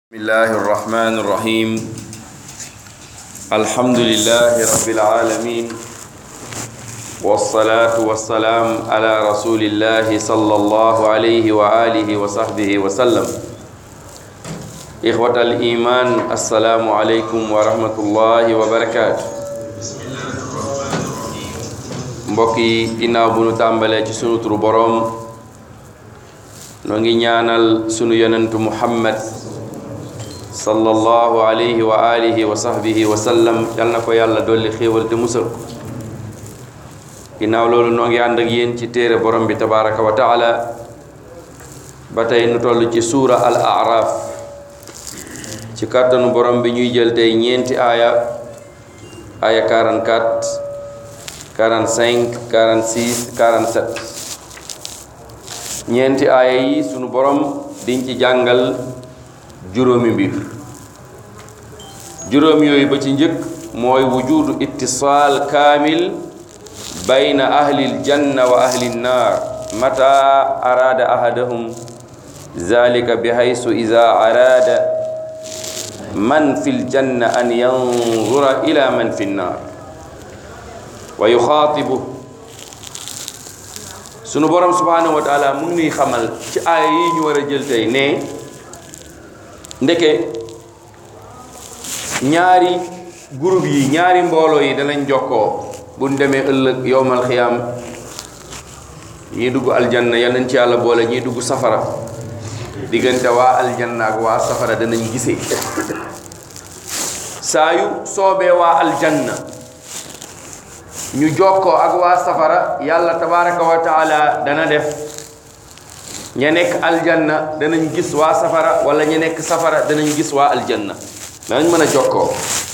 بسم الله الرحمن الرحيم الحمد لله رب العالمين والصلاة والسلام على رسول الله صلى الله عليه وآله وصحبه وسلم إخوة الإيمان السلام عليكم ورحمة الله وبركاته mbokk yi ginnaaw bu nu tàmbalee ci sunu turu boroom noo ngi ñaanal sunu yonentu muhammad sallallahu alayhi wa alihi wa sahbihi wa sallam yal na ko yàlla dolli xéewal te musal ko ginnaaw loolu noo ngi ànd ak yéen ci téere borom bi tabaraka wa taala ba tey nu toll ci suura al araf ci kàttanu borom bi ñuy jël tey ñeenti aaya aaya 44 45 46 47 ñeenti aaya yi sunu borom diñ ci jàngal juróomi mbir juróom yooyu ba ci njëkk mooy wujudu ittisaal kaamil bayna ahli aljanna wa ahli nnaar mata araada ahadahum zalika bihaysu ida araada man fi ljanna an yanzura ila man fi nnaar wa yuxaatibu sunu borom subhanahu wa taala mu ngi nuy xamal ci aaya yi ñu war a jël tey ne ndeke ñaari groupe yi ñaari mbooloo yi danañ jokkoo buñ demee ëllëg yowmal xiyaam ñii dugg aljanna yal nañ ci yàlla boole ñii dugg safara diggante waa aljanna ak waa safara danañ gisee saa yu soobee waa aljanna ñu jokkoo ak waa safara yàlla tabaraka wa taala dana def ña nekk aljanna danañ gis waa safara wala ña nekk safara danañ gis waa aljanna danañ mën a jokkoo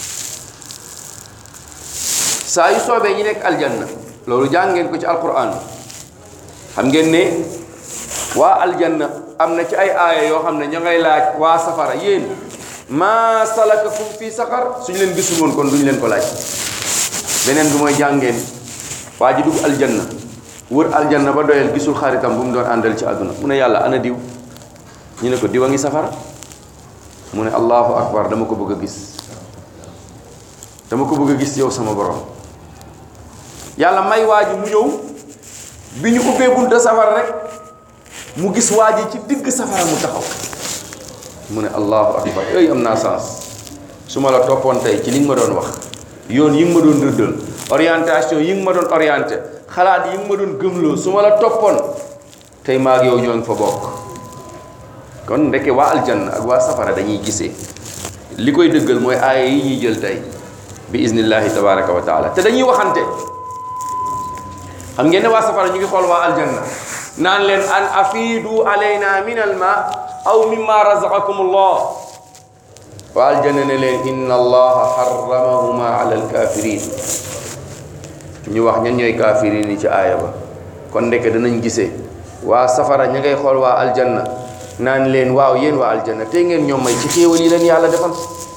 saa yu soobee ñi nekk aljanna loolu jàng ngeen ko ci alquran xam ngeen ne waa aljanna am na ci ay aaya yoo xam ne ña ngay laaj waa safara yéen maa salakakum fii saqar suñu leen gisul woon kon duñu leen ko laaj beneen bi mooy jàngeen waa ji dugg aljanna wër aljanna ba doyal gisul xaritam bu mu doon àndal ci àdduna mu ne yàlla ana diw ñu ne ko diw a ngi safara mu ne allahu akbar dama ko bëgg a gis dama ko bëgg a gis yow sama borom yàlla may waa ji mu ñëw bi ñu ubbee bunta safara rek mu gis waa ji ci digg safara mu taxaw mu ne allahu akbar ey am naa sens su ma la toppoon tey ci li nga ma doon wax yoon yi nga ma doon rëddal orientation yi nga ma doon orienté xalaat yi nga ma doon gëmloo su ma la toppoon tey maa ak yow ñoo ngi fa bokk kon ndeke waa aljanna ak waa safara dañuy gisee li koy dëggal mooy aaya yi ñuy jël tey bi iznillahi tabaraka wa taala te dañuy waxante xam ngeen ne waa safara ñu ngi xool waa aljanna naan leen an afiidu alayna min al ma aw mimma razaqakum allah waa aljanna ne leen inna allaha harramahuma ala alkafirin ñu wax ñan ñooy kafirin yi ci aaya ba kon ndeke danañ gisee waa safara ña ngay xool waa aljanna naan leen waaw yéen waa aljanna tey ngeen ñoom may ci xéewal yi leen yàlla defal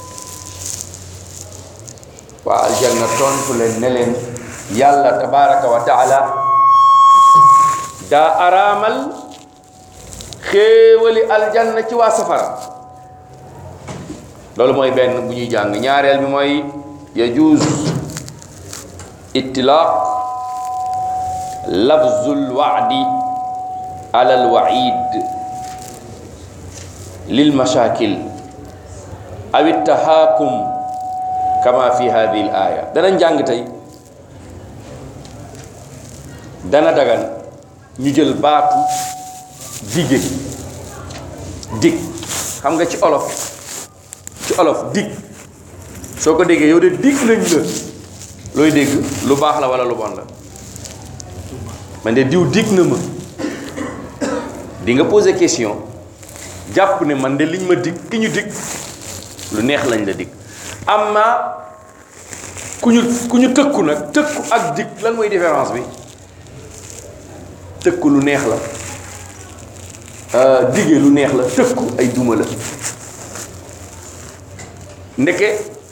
waa aljanna tontu leen ne leen yàlla tabaraka wa taala daa araamal xéewali aljanna ci waa safara loolu mooy benn bu ñuy jàng ñaareel bi mooy yajuuz ittilaaq lafzul waadi ala al waid lil mashakil aw ittahaakum kama fi hadihi al aya dana jàng tey dana dagan ñu jël baatu dige dig xam nga ci olof ci olof dig soo ko déggee yow de dig nañ la looy dégg lu baax la wala lu bon la man de diw dig na ma di nga poser question jàpp ne man de liñ ma dig ki ñu dig lu neex lañ la dig amma ku ñu ku ñu tëkku nag tëkku ak dig lan mooy différence bi tëkku lu neex la dige lu neex la tëkku ay duma la ndeke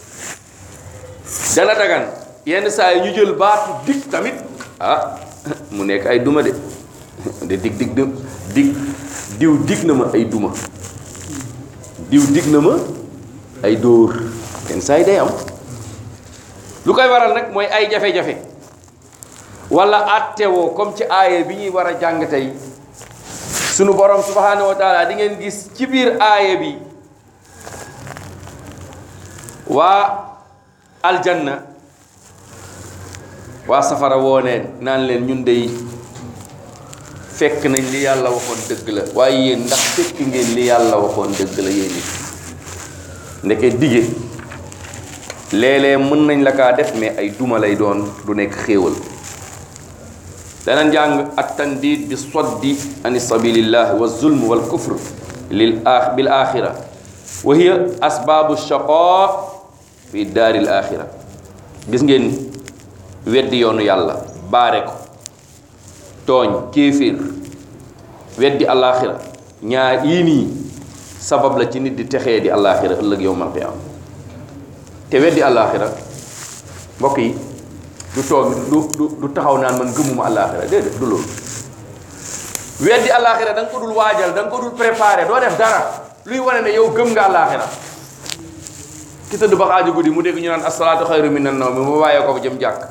dana dagan yenn saa yi ñu jël baatu dig tamit ah mu nekk ay duma de de dig dig dig diw dig na ma ay duma diw dig na ma ay dóor kenn saa yi day am lu koy waral nag mooy ay jafe-jafe wala attewoo comme ci aaya bi ñuy war a jàng tey sunu borom subhanahu wa taala di ngeen gis ci biir aaya bi waa aljanna waa safara wooneen naan leen ñun dey fekk nañ li yàlla waxoon dëgg la waaye yéen ndax fekk ngeen li yàlla waxoon dëgg la yéen it ndeke dige léeg-léeg mën nañ la kaa def mais ay duma lay doon du nekk xéewal danañ jàng at tandid bi soddi ani sabilillah wa zulm wal kufr lil a bil axira wa hiya asbaabu shaqa fi daaril axira gis ngeen weddi yoonu yàlla baare ko tooñ kéeféer weddi alaxira ñaar yii nii sabab la ci nit di texee di alaxira ëllëg yowmal qiyaama te weddi alaxira mbokk yi du toog du du du taxaw naan man gëmuma alaxira déedéet du loolu weddi alaxira da nga ko dul waajal da nga ko dul préparé doo def dara luy wane ne yow gëm nga alaxira ki tëdd ba xaaju guddi mu dégg ñu naan asalaatu xayru minan nawmi mu bàyyee ko fa jëm jàkk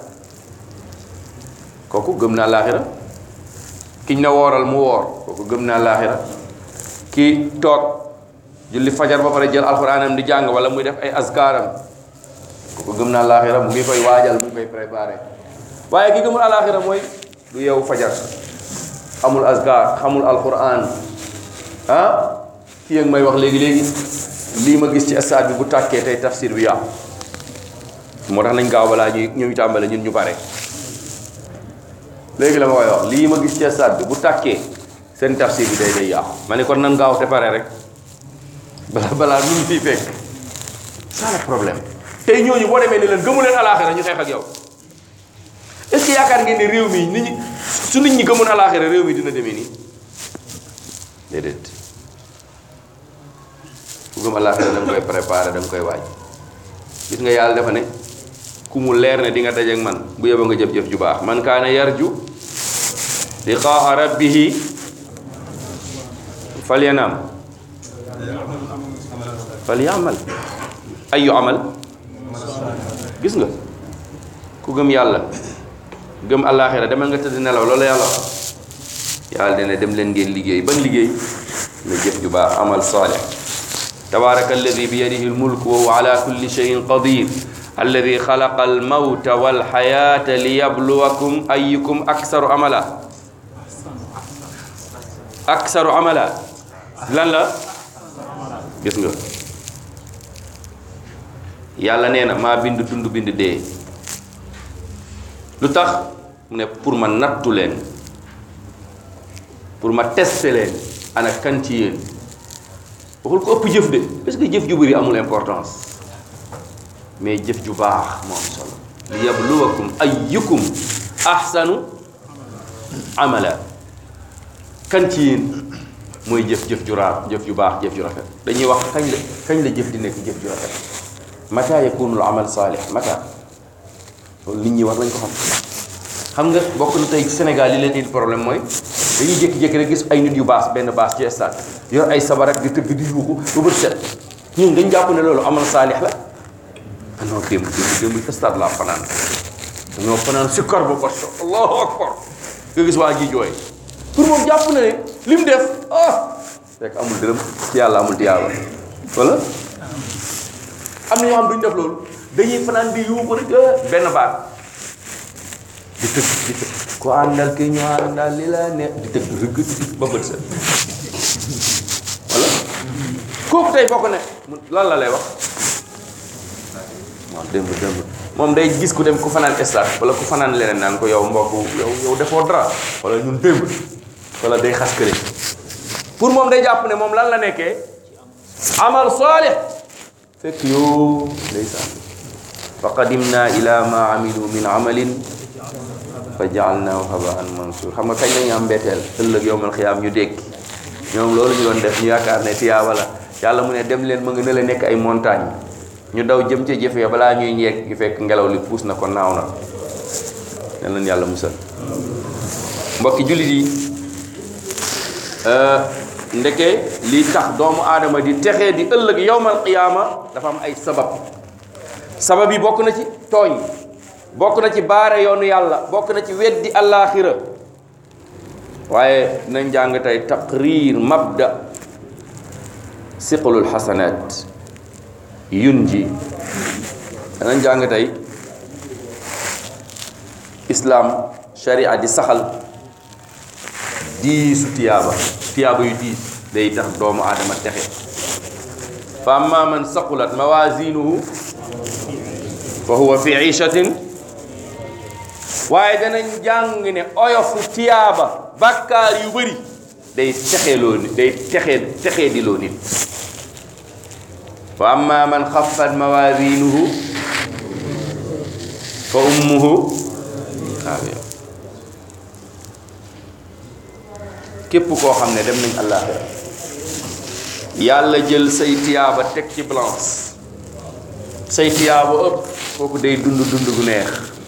kooku gëm na alaxira kiñ na wooral mu woor kooku gëm na alaxira ki toog julli fajar ba pare jël alxuraanam di jàng wala muy def ay askaaram kooku gëm na alaxira mu ngi koy waajal mu ngi koy préparé waaye ki gëmul alaxira mooy du yeewu fajar amul askar xamul alxuraan ah kii yëg may wax léegi-léegi lii ma gis ci stade bi bu tàkkee tey tafsir bi yàqu moo tax nañ gaaw balaa ñuy ñuy tàmbale ñun ñu pare léegi la ma koy wax lii ma gis ci stade bi bu tàkkee seen tafsir bi day day yàqu ma ne kon nan gaaw te pare rek balaa balaa nu ñu fiy fekk ça le problème tey ñooñu boo demee ne leen gëmu leen alaaxira ñu xeex ak yow est-ce que yaakaar ngeen ne réew mi nit ñi su nit ñi gëmoon alaaxira réew mi dina demee nii déedéet ku gëm alaaxira da nga koy préparé da nga koy waaj gis nga yàlla dafa ne ku mu leer ne di nga dajeek man bu yeba nga jëf-jëf ju baax man kaana yarju liqaa rabbihi falyanam falyamal ayu amal gis nga ku gëm yàlla gëm alaaxira demal nga tëdd nelaw loolu yàlla wax yàlla dina dem leen ngeen liggéey ban liggéey na jëf ju baax amal saalih tabaraka alladi bi yadihi almulk wa huwa ala kulli cheyin qadir alladi xalaqa almawta walxayata liyabluwakum ayukum aksaru amala aksaru amala lan la gis nga yàlla nee na maa bind dund bind dee lu tax mu ne pour ma nattu leen pour ma tester leen ana kan ci yéen waxul ko ëpp jëf de parce que jëf ju bëri amul importance mais jëf ju baax moo am solo li yabluwakum ayyukum ahsanu amala kan ci yéen mooy jëf jëf ju raar jëf ju baax jëf ju rafet dañuy wax kañ la kañ la jëf di nekk jëf ju rafet mata yakunul amal saalih mata loolu nit ñi war nañ ko xam xam nga bokk na tey Sénégal li leen indi problème mooy dañuy jékki-jékki rek gis ay nit yu baas benn baas ci stade yor ay sabar ak di tëgg di yuuxu ba bët set ñun dañ jàpp ne loolu amal saalix la ah non démb démb démb stade laa fanaan dañoo fanaan si kor ba bot allahu akbar nga gis waa ji jooy pour moom jàpp na ne li mu def ah fekk amul dërëm ci yàlla amul tiyaaba wala am na ñoo xam duñ def loolu dañuy fanaan di yuuxu rek benn baat di tëgg di tëgg ku àndal ki ñu àndal li la ne di tëgg rëgg ba bët set wala kooku tey bokk ne lan la lay wax waaw démb démb moom day gis ku dem ku fanaan stade wala ku fanaan leneen naan ko yow mbokk yow yow defoo dara wala ñun démb wala day xas kële pour moom day jàpp ne moom lan la nekkee amal saalih fekk yow ndeysaan fa qadimna ila ma amilu min amalin fa jaalnaahu habaan mansuur xam nga kañ lañu am mbetteel ëllëg yowmal xiyaam ñu dékki ñoom loolu ñu doon def ñu yaakaar ne tiyaaba la yàlla mu ne dem leen ma nga ne la nekk ay montagne ñu daw jëm ca jëf ya balaa ñuy ñeeg gi fekk ngelaw li puus na ko naaw na nen leen yàlla musal mbokki jullit yi ndeke lii tax doomu aadama di texee di ëllëg yowmal qiyaama dafa am ay sabab sabab yi bokk na ci tooñ bokk na ci baare yoonu yàlla bokk na ci weddi allaaxira waaye nañ jàng tey taqrir mabda siqalul xasanaat yun ji danañ jàng tey islaam sharia di saxal diisu tiyaaba tiyaaba yu diis day tax doomu aadama texe fa amma man saqulat mawazinuhu fa huwa fi ishatin waaye danañ jàng ne oyofu tiyaaba bàkkaar yu bëri day texeloo nit day texe texee di loo nit wa amma man xaffat mawazinuhu fa ummuhu haawiya képp koo xam ne dem nañ àllaaxira yàlla jël say tiyaaba teg ci balance say tiyaaba ëpp kooku day dund dund gu neex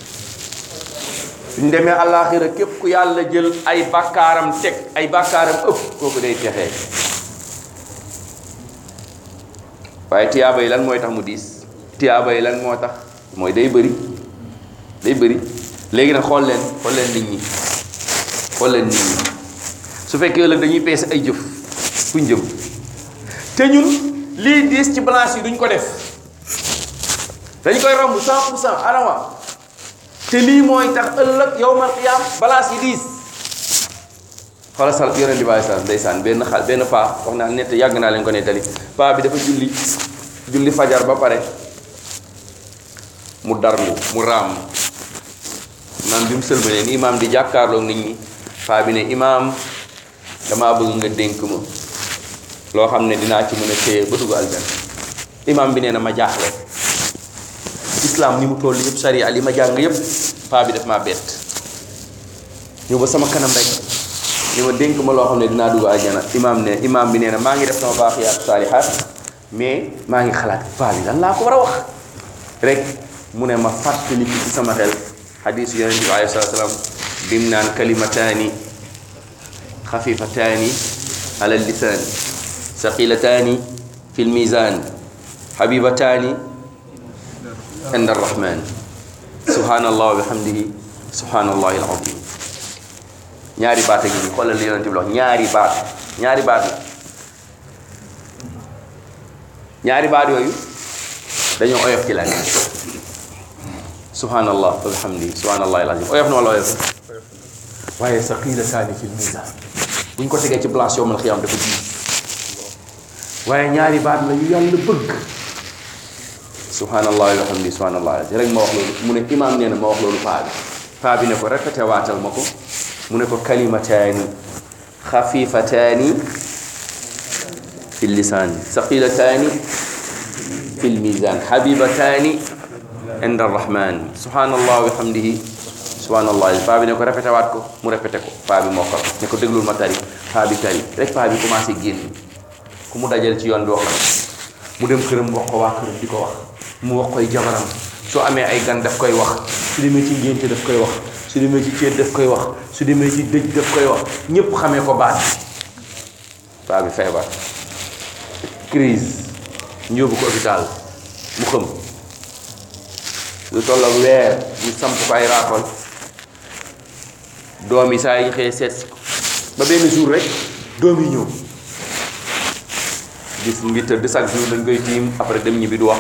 suñ demee àllaaxira képp ku yàlla jël ay bàkkaaram teg ay bàkkaaram ëpp kooku day texee waaye tiyaaba yi lan mooy tax mu diis tiyaaba yi lan moo tax mooy day bëri day bëri léegi nag xool leen xool leen nit ñi xool leen nit ñi su fekkee ëllëg dañuy peese ay jëf fuñ jëm te ñun lii diis ci balance yi duñ ko def dañ koy romb 100 pour cent adama te lii mooy tax ëllëg yowmal qiyaam balance yi diis xoolal sal yonent bi sallam ndeysaan benn xal benn paa wax naa nett yàgg naa leen ko nettali paa bi dafa julli julli fajar ba pare mu darlu mu raam imaam bi mu sëlmalee ni imaam di jàkkaarloog nit ñi paa bi ne imaam damaa bëgg nga dénk ma loo xam ne dinaa ci mën a téye ba dugg aljanna imaam bi nee na ma jaaxle islam ni mu toll yëpp sariya li ma jàng yëpp paa bi def maa bett ñëw ba sama kanam rek ni ma dénk ma loo xam ne dinaa dugg aljanna imaam ne imaam bi nee na maa ngi def sama baaxiyaat saalihaat mais maa ngi xalaat paa bi lan laa ko war a wax rek mu ne ma fàttali ci sama xel xadiis yonent bi alayhi salaatu salaam bim naan kalimataani xafifataani ala lisaan saqilataani fi lmisaan xabibataani inda arrahman subhanallah wa bihamdihi subhanallahi alazim ñaari baat a ngi nii xoolal li yonent bi wax ñaari baat ñaari baat la ñaari baat yooyu dañoo oyof ci lan subhanallah wa bihamdihi subhanallahi alazim oyof na wala oyof waaye saqilataani fi lmisaan bu ñu ko tegee ci place yowmal xiyaam dafa diis waaye ñaari baat la yu yàlla bëgg subhanallah wa bihamdihi subhanallah alazim rek ma wax loolu mu ne imaam nee na ma wax loolu paa bi paa bi ne ko répété waatal ma ko mu ne ko kalimataani xafifataani fi lisaan saqilataani fi lmisaan xabibataani inda arrahman subhanallah wa bihamdihi subhanallah paa bi ne ko répété waat ko mu répété ko paa bi mokkal ne ko déglul ma tari paa bi tari rek paa bi commencé génn ku mu dajal ci yoon bi wax la mu dem këram wax ko waa këram di ko wax mu wax koy jabaram soo amee ay gan daf koy wax su demee ci ngénte daf koy wax su demee ci ceet daf koy wax su demee ci dëj daf koy wax ñépp xamee ko baat paa bi feebar crise ñu yóbbu ko hôpital mu xëm lu tolloog weer ñu samp ko ay raakol doom yi saa yi xëyee seet si ko ba benn jour rek doom yi ñëw gis mu ngi tëdd chaque jour dañ koy tiim après dem ñibbi du wax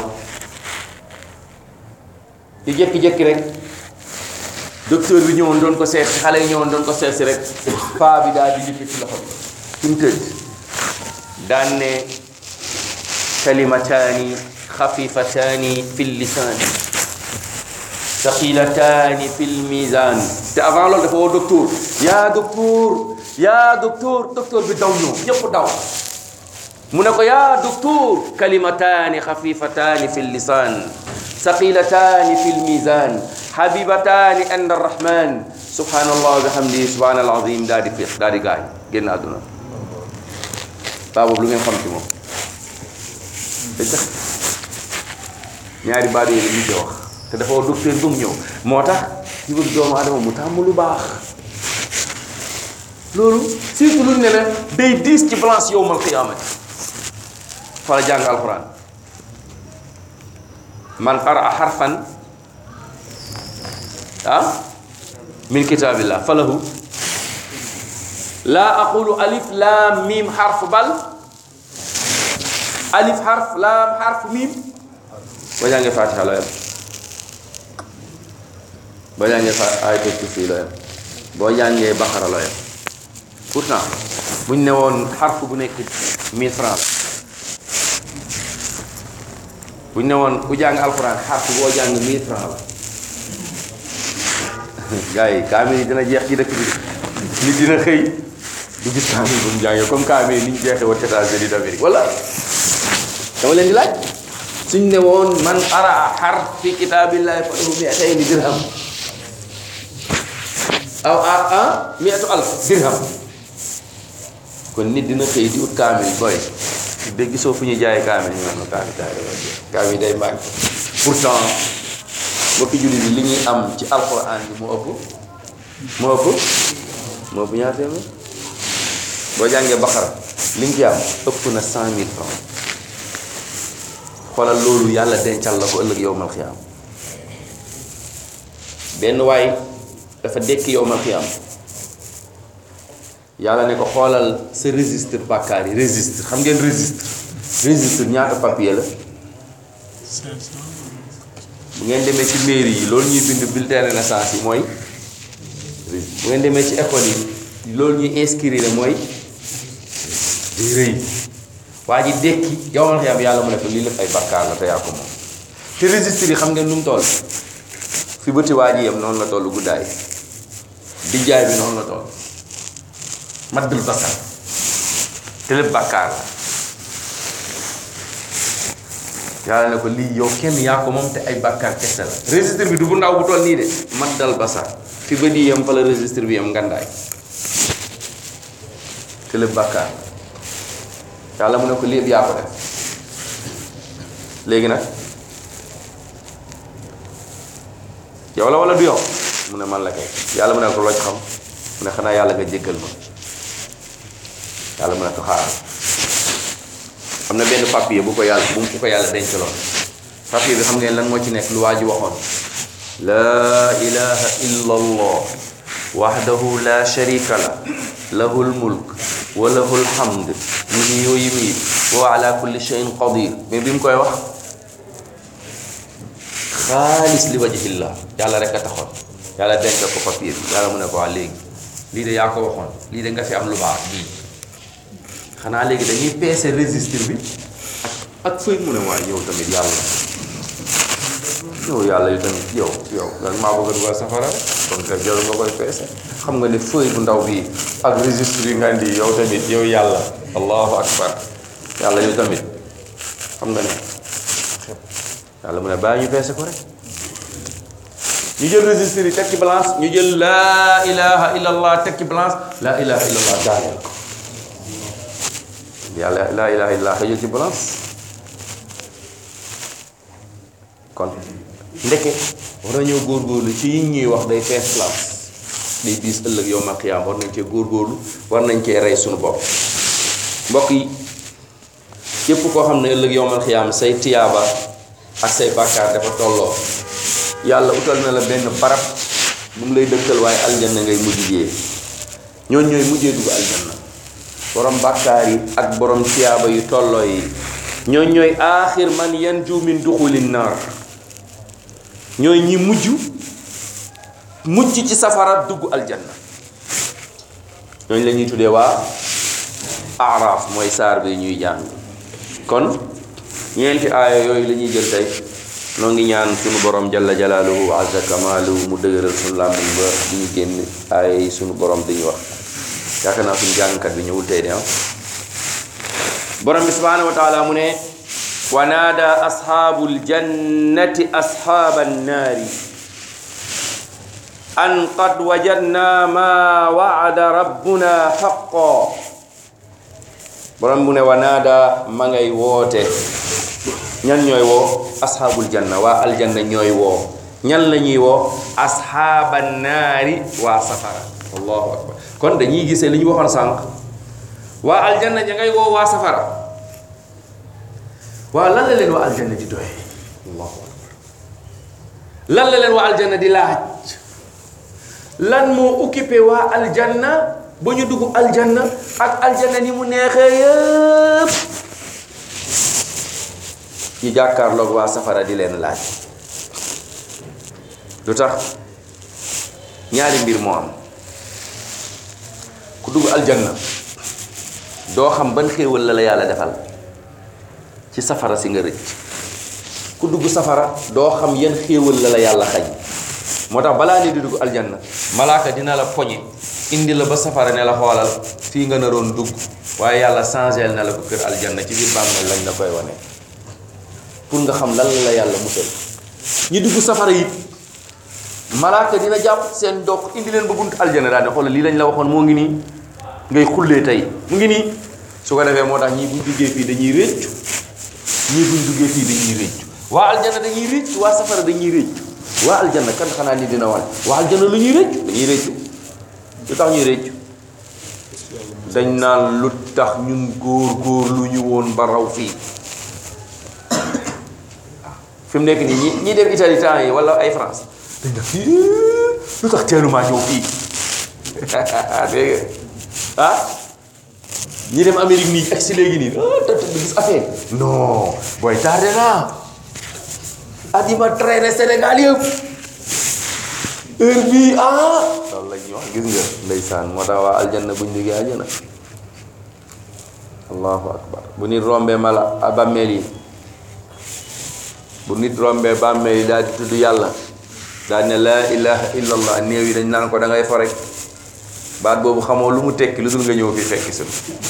di jékki-jékki rek docteur bi ñëwoon doon ko seet si xale yi ñëwoon doon ko seet si rek paa bi daal di yëkkati loxo bi fi mu tëdd daan ne kalimataani xafifataani fi lisaan saqilataani fi lmisaan te avant loolu dafa woo docteur yaa docteur yaa docteur docteur bi daw ñëw ñëpp daw mu ne ko yaa docteur kalimataani xafifataani fi lisaan saqilataani fi lmisaan habibataani inda arrahman subhanallah wa bihamdihi subhana alazim daa di féex daa di gaañ génn àdduna baa boobu lu ngeen xam ci moom day tax ñaari baat yooyu la ñu wax te dafa wax docteur ba mu ñëw moo tax ñu bëgg doomu adama mu tàmm lu baax loolu surtout lu ne la day diis ci balance yowmal qiyaamati fa la jàng alquran man qaraa xarfan ah min kitaabillah falahu laa aqulu alif laam miim xarf bal alif xarf laam xarf miim boo jàngee fatiha loo yem boo jàngee fa ayatul kursi loo yem boo jàngee baqara loo yem pourtant buñ ne woon xarf bu nekk mille francs la buñ ne woon ku jàng alxuraan xarf boo jàng mille francs la gars yi kaamil yi dina jeex ci dëkk bi nit dina xëy du gis kaamil bu mu jàngee comme kaamil yi ni ñu jeexee woon États-Unis d'Amérique wala dama leen di laaj suñ ne woon man ara xarf fi kitaabillahi falahu mi'atayni dirham aw a a mi'atu alf dirham kon nit dina xëy di ut kaamil boy dégg gisoo fu ñuy jaayee kaamil ñu naan kaamil kaamil day màgg pourtant mbokki jullit yi li ñuy am ci alquran bi moo ëpp moo ëpp moo ëpp ñaar téeméer boo jàngee Baqara li nga ci am ëpp na cent mille francs xoolal loolu yàlla dencal la ko ëllëg yowmal xiyaam benn waay dafa dekki yowmal xiyaam yàlla ne ko xoolal sa registre bàkkaar yi registre xam ngeen registre registre ñaata papier la bu ngeen demee ci mairie yi loolu ñuy bind bulletin de naissance yi mooy bu ngeen demee ci école yi loolu ñuy inscrire la mooy di rëy waa ji dekki yow ma xam yàlla mu ne ko lii lépp ay bakkaar la te yaa ko moom te registre yi xam ngeen nu mu toll fi bëti waa ji yem noonu la toll guddaay dijjaay bi noonu la toll maddul basar te lépp bakkaar la yàlla ne ko lii yow kenn yaa ko moom te ay bakkaar kese la registre bi du bu ndaw bu toll nii de maddal basar fi bët yi yem fa la registre bi yem ngandaay te lépp bakkaar la yàlla mu ne ko lii yëpp yaa ko def léegi nag yow la wala du yow mu ne man la kay yàlla mu ne ko loo ci xam mu ne xanaa yàlla nga jéggal ma yàlla mu ne ko xaaral am na benn papier bu ko yàlla bu mu ko yàlla dencaloon papier bi xam ngeen lan moo ci nekk lu waa ji waxoon laa ilaha illa allah wahdahu la sharika la lahul mulk wa lahul hamd yuhyi wa yumiit wa ala kulli shay'in qadir mais bi mu koy wax xaalis li wajhillah yàlla rek a taxoon yàlla denc ko papier bi yàlla mu ne ko waa léegi lii de yaa ko waxoon lii de nga fi am lu baax bii xanaa léegi dañuy peese registre bi ak ak fëy mu ne waay yow tamit yàlla yow yàlla yu tamit yow yow lan maa bëgg a dugal safara rek kon kay jarul nga koy peese xam nga ne fëy bu ndaw bii ak registre yi nga indi yow tamit yow yàlla allahu akbar yàlla yow tamit xam nga ne yàlla mu ne bàyyi ñu peese ko rek ñu jël registre yi teg ci balance ñu jël laa ilaha illa allah teg ci balance laa ilaha illa allah daaneel ko yàlla laa ilaha illa allah xëjul ci balance kon ndeke war nañoo góorgóorlu ci yi ñuy wax day fees place day diis ëllëg yow ma xiyaam war nañ cee góorgóorlu war nañ cee rey suñu bopp mbokk yi képp koo xam ne ëllëg yow ma xiyaam say tiyaaba ak say bàkkaar dafa tolloo yàlla utal na la benn barab bu mu lay dëkkal waaye aljanna ngay mujj jee ñooñ ñooy mujjee dugg aljanna borom bàkkaar yi ak borom tiyaaba yu tolloo yi ñooñ ñooy aaxir man yanju min duxulin naar ñooy ñi mujj mucc ci safara dugg aljanna ñooñ la ñuy tuddee waa araaf mooy saar bi ñuy jàng kon ñeenti aaya yooyu la ñuy jël tey noo ngi ñaan sunu borom jalla jalaaluhu wa azza kamaaluhu mu dëgëral sunu làmmiñ ba di ñu génn aaya yi sunu borom di ñu wax yaakaar naa suñu jàngkat bi ñëwul tey de am borom bi subhaanahu wa taala mu ne wa naada ashaabul jannati ashaaba annaari an qad wajadna ma waada rabbuna xaqo borom bu ne wa naada ma ngay woote ñan ñooy woo ashaabul janna waa aljanna ñooy woo ñan la ñuy woo ashaaba naari waa safara allahu akbar kon dañuy gisee li ñu waxoon sànq waa aljanna ña ngay woo waa safara waaw lan la leen waa aljanna di doy allahu akbar lan la leen waa aljanna di laaj lan moo occupé waa aljanna ba ñu dugg aljanna ak aljanna ni mu neexee yëpp ñu jàkkaarloog waa safara di leen laaj lu tax ñaari mbir moo am ku dugg aljanna doo xam ban xéewal la la yàlla defal ci safara si nga rëcc ku dugg safara doo xam yan xéewal la la yàlla xañ moo tax balaa ni di dugg aljanna malaaka dina la poñe indi la ba safara ne la xoolal fii nga naroon dugg waaye yàlla changé na la ko kër aljanna ci biir bàmmeel lañ la koy wane pour nga xam lan la la yàlla musal ñi dugg safara yi malaaka dina jàpp seen dox indi leen ba buntu aljanna daal ne xoolal lii lañ la waxoon moo ngi nii ngay xullee tey mu ngi nii su ko defee moo tax ñii buñ duggee fii dañuy réccu ñii buñ duggee fii dañuy réccu waa aljanna dañuy réccu waa safara dañuy réccu waa aljanna kan xanaa ni dina wan waa aljanna lu ñuy réccu dañuy réccu lu tax ñuy réccu dañ naan lu tax ñun góor góor lu ñu woon ba raw fii fi mu nekk nii ñi ñi dem Italie temps yi wala ay France dañ def lu tax teelumaa ñëw fii dégg nga ah ñi dem Amérique nii ak si léegi nii ah da gis affaire non booy tardé naa at yi ma traîné Sénégal yëpp heure bii ah loolu la ñuy wax gis nga ndeysaan moo tax waa aljanna buñ liggéey aljana allahu akbar bu nit rombee mala bàmmeel yi bu nit rombee bàmmeel yi daal di tudd yàlla daal ne laa ilaha illallah néew yi dañ naan ko da ngay fo rek baat boobu xamoo lu mu tekki lu dul nga ñëw fi fekki sun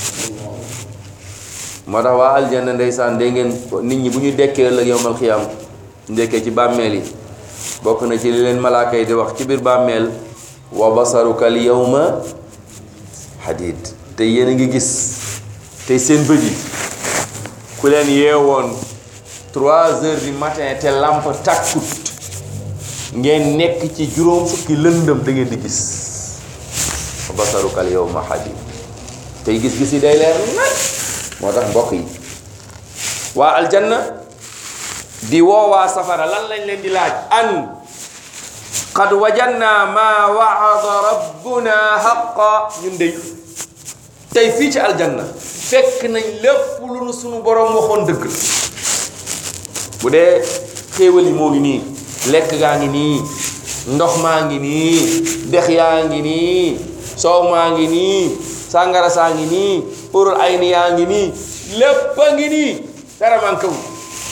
moo tax waa aljanna ndeysaan dégg ngeen nit ñi bu ñu dekkee ëllëg yowmal xiyaam ndekkee ci bàmmeel yi bokk na ci li leen malaaka yi di wax ci biir bàmmeel wa basaruka al yawma hadid te yéen a ngi gis tey seen bët yi ku leen yeewoon trois heures du matin te lamp takkut ngeen nekk ci juróom fukki lëndëm da ngeen di gis wa basaruka al yawma hadid tey gis-gis yi day leer nag moo tax mbokk yi waa aljanna di woowaa safara lan lañ leen di laaj an qad wajanna ma waada rabbuna haqa ñun dey tey fii ci aljanna fekk nañ lépp lu nu sunu borom waxoon dëgg la bu dee xéewal yi moo ngi nii lekk gaa ngi nii ndox maa ngi nii dex yaa ngi nii soow maa ngi nii sàngara saa ngi nii urul ay ni yaa ngi nii lépp a ngi nii dara manqué wu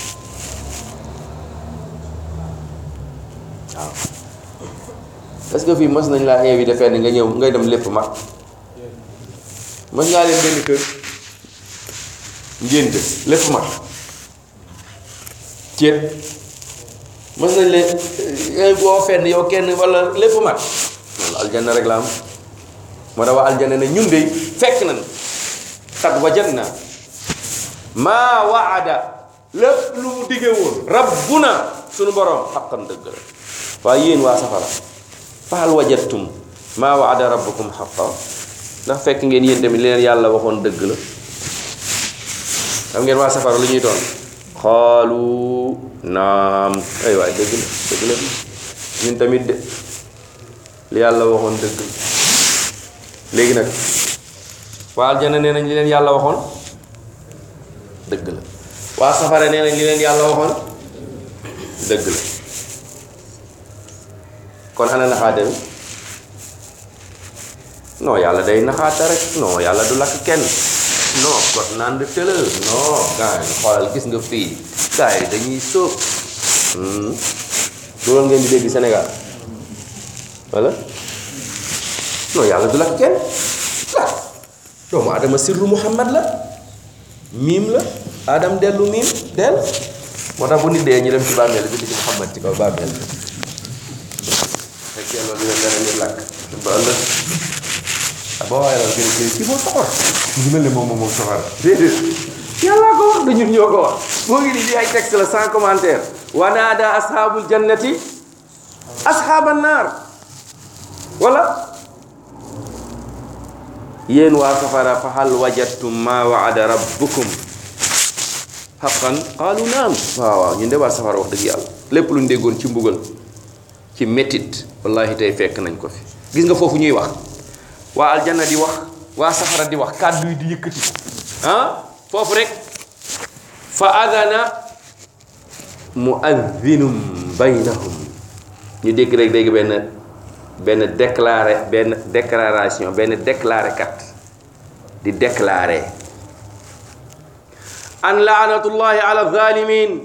waaw est-ce que fii mës nañ laa invité fenn nga ñëw ngay dem lépp mag mës ngaa leen benn kër ngénte lépp mag ceeb mës nañ leen ngay boo fenn yow kenn wala lépp mag loolu aljanna rek la am moo tax waa aljanna ne ñun de fekk nañ xat wajadna maa waada lépp lu mu digge woon rabbuna sunu borom xaqan dëgg la waaye yéen waa safara fahal wajadtum maa waada rabbukum xaqa ndax fekk ngeen yéen tamit leen yàlla waxoon dëgg la xam ngeen waa safara lu ñuy doon xaalu naam ay waay dëgg la dëgg la ñun tamit de li yàlla waxoon dëgg la léegi nag waa aljana nee nañ li leen yàlla waxoon dëgg la waa safara nee nañ li leen yàlla waxoon dëgg la kon ana naxaate bi non yàlla day naxaata rek non yàlla du lakk kenn non kot naan de tëlë non gars yi xoolal gis nga fii gars yi dañuy sóob loolu ngeen di dégg Sénégal wala non yàlla du lakk kenn la doomu adama sirru muhammad la miim la adam dellu miim del moo tax bu nit dee ñu dem ci bàmmeel bi di ci muhammad ci kaw bàmmeel bi fekkee loolu leen dana ñu lakk ba ëllëg ah boo waaye loolu gën a kii moo soxor mu ngi mel ne moom moom moom soxor déedéet yàlla ko wax du ñun ñoo ko wax moo ngi nii di ay texte la sans commentaire wa naada ashaabul jannati ashaaban naar wala yéen waa safara fa hal wajadtum ma waada rabbukum xaqan qaalu naam waaw waaw ñun de waa safara wax dëgg yàlla lépp lu ñu déggoon ci mbugal ci métit wallahi tey fekk nañ ko fi gis nga foofu ñuy wax waa aljanna di wax waa safara di wax kàddu yi di yëkkati ah foofu rek fa adana muadhinum baynahum ñu dégg rek dégg benn benn déclaré benn déclaration benn déclaré kat di déclaré an laanatullahi ala zalimin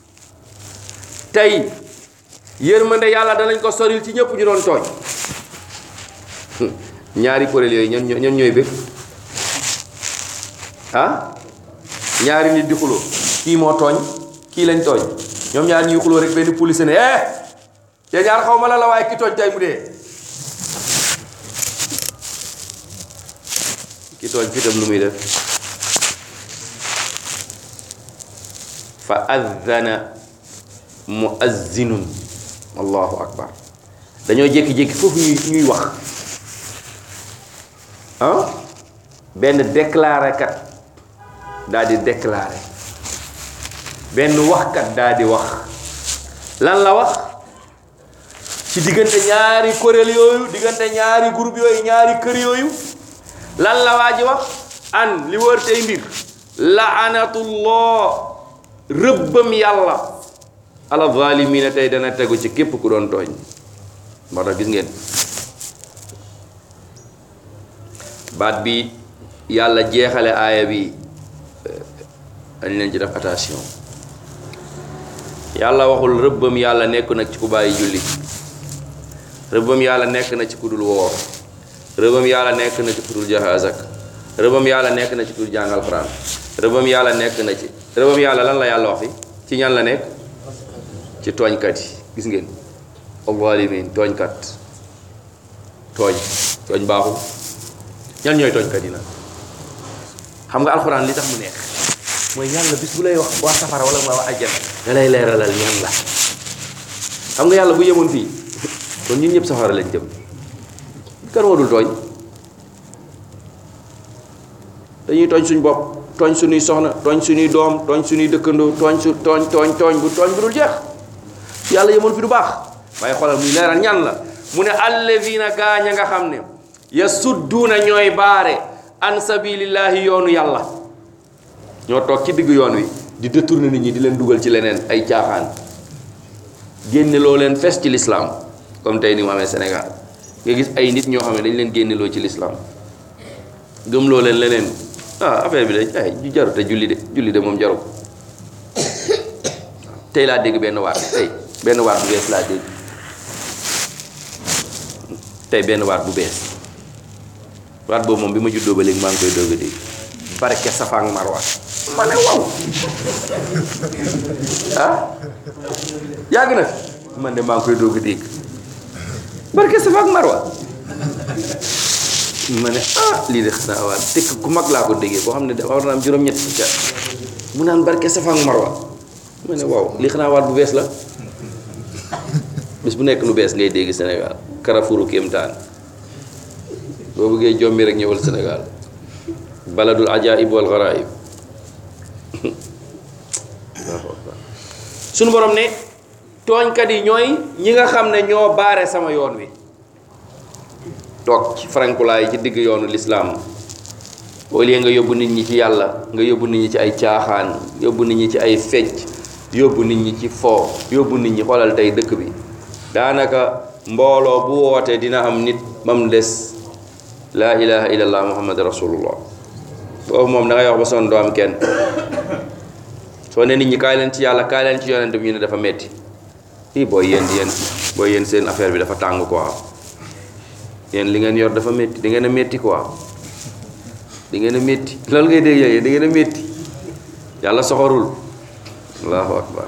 tey yërmande yàlla danañ ko soril ci ñëpp ñu doon tooñ ñaari kuréel yooyu ñan ñan ñooy bëgg ah ñaari nit di xuloo kii moo tooñ kii lañ tooñ ñoom ñaar ñuy xuloo rek benn police ne eh te ñaar xaw ma la la waaye ki tooñ tey mu dee ki tooñ fitam lu muy def fa azzana muazzinun allahu akbar dañoo jékki-jékki foofu ñuy ñuy wax ah benn déclaré kat daal di déclaré benn waxkat daal di wax lan la wax ci diggante ñaari kuréel yooyu diggante ñaari groupe yooyu ñaari kër yooyu lan la waa ji wax an li wër tey mbir laanatullah rëbbam yàlla ala zalimina tey dana tegu ci képp ku doon tooñ moo tax gis ngeen baat bi yàlla jeexale aaya bi dañ leen ci def attention yàlla waxul rëbbam yàlla nekk nag ci ku bàyyi julli rëbbam yàlla nekk na ci ku dul woor rëbbam yàlla nekk na ci ku dul joxe azak rëbbam yàlla nekk na ci ku dul jàng alxuraan rëbbam yàlla nekk na ci rëbbam yàlla lan la yàlla wax fi ci ñan la nekk ci tooñkat yi gis ngeen alzalimin tooñkat tooñ tooñ baaxul ñan ñooy tooñkat yi nag xam nga alxuraan li tax mu neex mooy yàlla bis bu lay wax waa safara wala waa ajjana da lay leeralal ñan la xam nga yàlla bu yemoon fii kon ñun ñëpp safara lañ jëm kan moo dul tooñ dañuy tooñ suñ bopp tooñ suñuy soxna tooñ suñuy doom tooñ suñuy dëkkandoo tooñ su tooñ tooñ tooñ bu tooñ bu dul jeex yàlla yemoon fi du baax waaye xoolal muy leeral ñan la mu ne allazina gaañ a nga xam ne yasudduuna ñooy baare an sabilillahi yoonu yàlla ñoo toog ci digg yoon wi di détourner nit ñi di leen dugal ci leneen ay caaxaan génne loo leen fes ci lislaam comme tey ni mu amee Sénégal nga gis ay nit ñoo xam ne dañ leen génneloo ci lislaam gëm loo leen leneen ah affaire bi de ay ju jaru te julli de julli de moom jaru ko tey laa dégg benn waat tey benn waat bu bees laa dégg tey benn waat bu bees waat boobu moom bi ma juddoo ba léegi maa ngi koy doog a dégg barke Safa ak Marwa ma ne waaw ah yàgg na fi man de maa ngi koy doog a dégg barke Safa ak Marwa ma ne ah lii de xanaa waa tekk ku mag laa ko déggee boo xam ne dafa war na am juróom-ñett fukki at mu naan barke Safa ak Marwa ma ne waaw lii xanaa waat bu bees la bis bu nekk lu bees ngay dégg Sénégal Carrefour kéemtaan boo bëggee jommi rek ñëwal Sénégal baladul ajaib wal garaib suñu borom ne tooñkat yi ñooy ñi nga xam ne ñoo baare sama yoon wi toog ci farankulaay ci digg yoonu lislaam au lieu nga yóbbu nit ñi ci yàlla nga yóbbu nit ñi ci ay caaxaan yóbbu nit ñi ci ay fecc yóbbu nit ñi ci foo yóbbu nit ñi xoolal tey dëkk bi daanaka mbooloo bu wootee dina am nit ba mu des laa ilaha illallah muhammad rasulullah boobu moom da ngay wax ba son doo am kenn soo ne nit ñi kaay leen ci yàlla kaay leen ci yonent bi ñu ne dafa metti ii booy yéen yéen booy yéen seen affaire bi dafa tàng quoi yéen li ngeen yor dafa metti di ngeen a metti quoi di ngeen a metti loolu ngay dégg yéen di ngeen a metti yàlla soxorul allahu akbar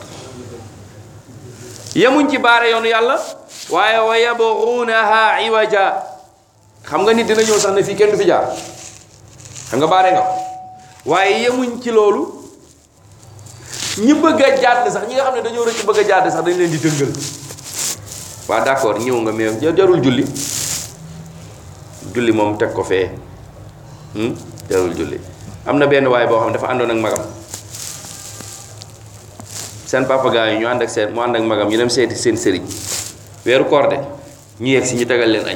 yemuñ ci baare yoonu yàlla waaye wa yabghunaha iwaja xam nga nit dina ñëw sax ne fii kenn du fi jaar xam nga baare nga waaye yemuñ ci loolu ñi bëgg a jàdd sax ñi nga xam ne dañoo rëcc bëgg a jàdd sax dañ leen di dëngal waa d'accord ñëw nga mais jarul julli julli moom teg ko fee hmm? jarul julli am na benn waay boo xam ne dafa àndoon ak magam seen papa gaa yi ñu ànd ak seen mu ànd ak magam ñu dem seeti seen sëriñ weeru koor de ñu yegg si ñu tegal leen añ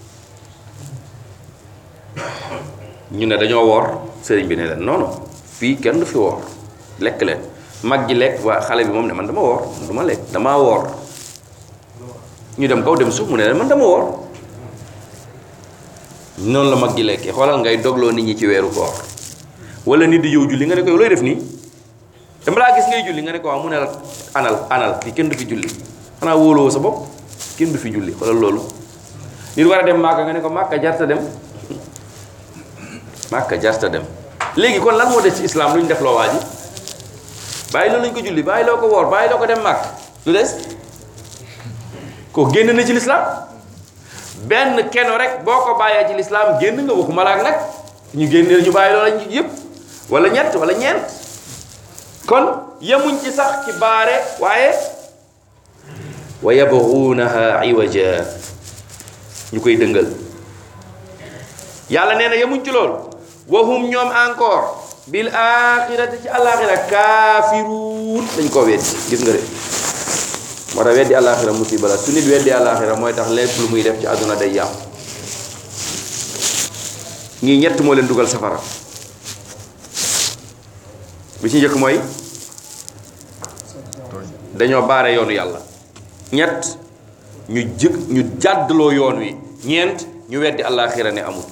ñu ne dañoo woor sëriñ bi ne leen non non fii kenn du fi woor lekk leen mag ji lekk waa xale bi moom ne man dama woor man du ma lekk damaa woor ñu dem kaw dem suuf mu ne leen man dama woor noonu la mag ji lekkee xoolal ngay dogloo nit ñi ci weeru koor wala nit di yow julli nga ne ko yow looy def nii dama laa gis ngay julli nga ne ko waaw mu ne la anal anal fii kenn du fi julli xanaa wóoloo sa bopp kenn du fi julli xoolal loolu nit war a dem màkka nga ne ko màkka jarta dem màkka jarta dem léegi kon lan moo des ci islam lu ñu def loo waa ji bàyyi loo lañ ko julli bàyyi loo ko woor bàyyi loo ko dem màkk lu des ko génn na ci lislaam benn keno rek boo ko bàyyee ci lislaam génn nga waxuma la ak nag ñu génne ñu bàyyi loola yëpp wala ñett wala ñeent kon yemuñ ci sax ci baare waaye wa yabghunaha iwaja ñu koy dëngal yàlla nee na yemuñ ci loolu wahum ñoom encore bil axirati ci alaxira kaafiruun dañ koo weddi gis nga de moo tax weddi alaxira musiba la su nit weddi alaxira mooy tax lépp lu muy def ci àdduna day yàqu ñii ñett moo leen dugal safara bi ci njëkk mooy dañoo baare yoonu yàlla ñett ñu jëkk ñu jàddloo yoon wi ñeent ñu weddi alaxira ne amul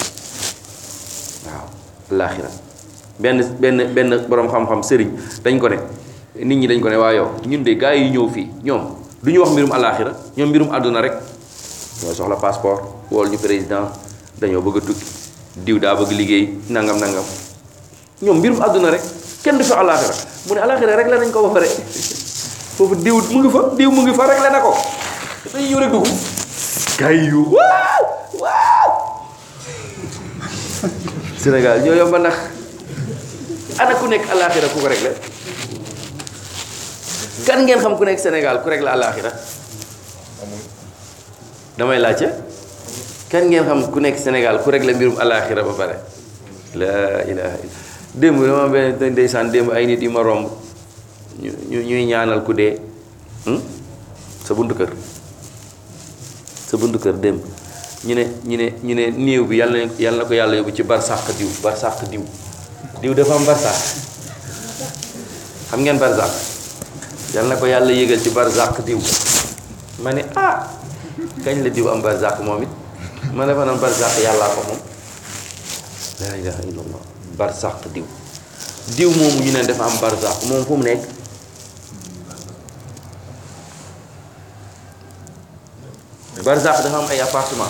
waaw alaxira benn benn benn boroom xam-xam sëriñ dañ ko ne nit ñi dañ ko ne waa yow ñun de gars yi ñëw fii ñoom du ñu wax mbirum alaxira ñoom mbirum àdduna rek ñoo soxla passeport wool ñu président dañoo bëgg a tukki diw daa bëgg liggéey nangam nangam ñoom mbirum àdduna rek kenn du fi alaxira mu ne alaxira rek la nañ ko ba pare foofu diw mu ngi fa diw mu ngi fa rek la na ko dañuy ñëw rek dugg gars yi yu waaw waaw Sénégal ñoo yomba ndax ana ku nekk alaxira ku ko réglé kan ngeen xam ku nekk Sénégal ku réglé alaxira damay laajte kan ngeen xam ku nekk Sénégal ku réglé mbirum alaxira ba pare la ilaha illa démb dama benn ndeysaan démb ay nit yu ma romb ñu ñu ñuy ñaanal ku dee sa buntu kër sa buntu kër démb ñu ne ñu ne ñu ne néew bi yàlla na yàlla na ko yàlla yóbbu ci barsàq diw barsàq diw diw dafa am barsàq xam ngeen barsàq yàlla na ko yàlla yégal ci barsàq diw ma ne ah kañ la diw am barsàq moom it ma defa noon barsàq yàllaa ko moom laa ilaha illallah barsàq diw diw moomu ñu ne dafa am barsàq moom fu mu nekk barsàq dafa am ay appartement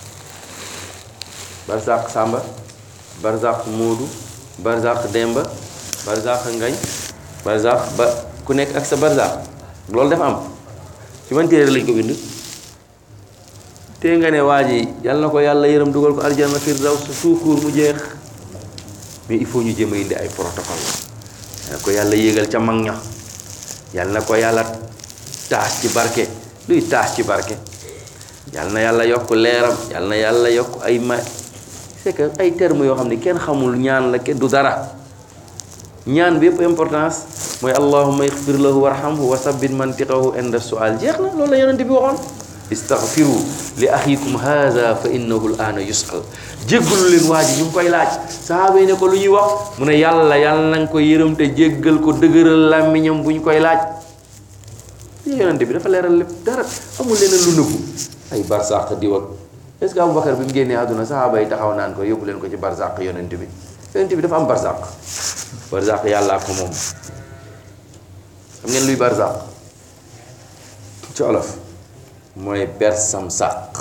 barzaq Samba barzaq Moodu barzaq Demba barzaq Ngañ barzaq ba ku nekk ak sa barzaq loolu dafa am ci man téere lañ ko bind te nga ne waa ji yàlla na ko yàlla yërëm dugal ko aljanna firdaws suukuur mu jeex mais il faut ñu jéem a indi ay protocole yàlla na ko yàlla yéegal ca mag ña yàlla na ko yàlla taas ci barke luy taas ci barke yàlla na yàlla yokk leeram yàlla na yàlla yokk ay ma c'est que ay termes yoo xam ne kenn xamul ñaan la kenn du dara ñaan bi yëpp importance mooy allahumma ixfir lahu warhamhu wa sabbit mantiqahu inda sual jeex na loolu la yonente bi waxoon istaghfiru li axikum haza fa innahu l aana yusal jéggalu leen waa ji ñu ngi koy laaj sahaaba yi ne ko lu ñuy wax mu ne yàlla yàlla na nga ko yërëm te jéggal ko dëgëral làmmiñam bu ñu koy laaj yonente bi dafa leeral lépp dara amul leneen lu nëbbu ay barsàq diw ak est-ce que Aboubacar bi mu génnee àdduna saxaaba yi taxaw naan ko yóbbu leen ko ci barsàq yonent bi yonent bi dafa am barsàq barsàq yàllaa ko moom xam ngeen luy barsàq ci olof mooy bersam sàq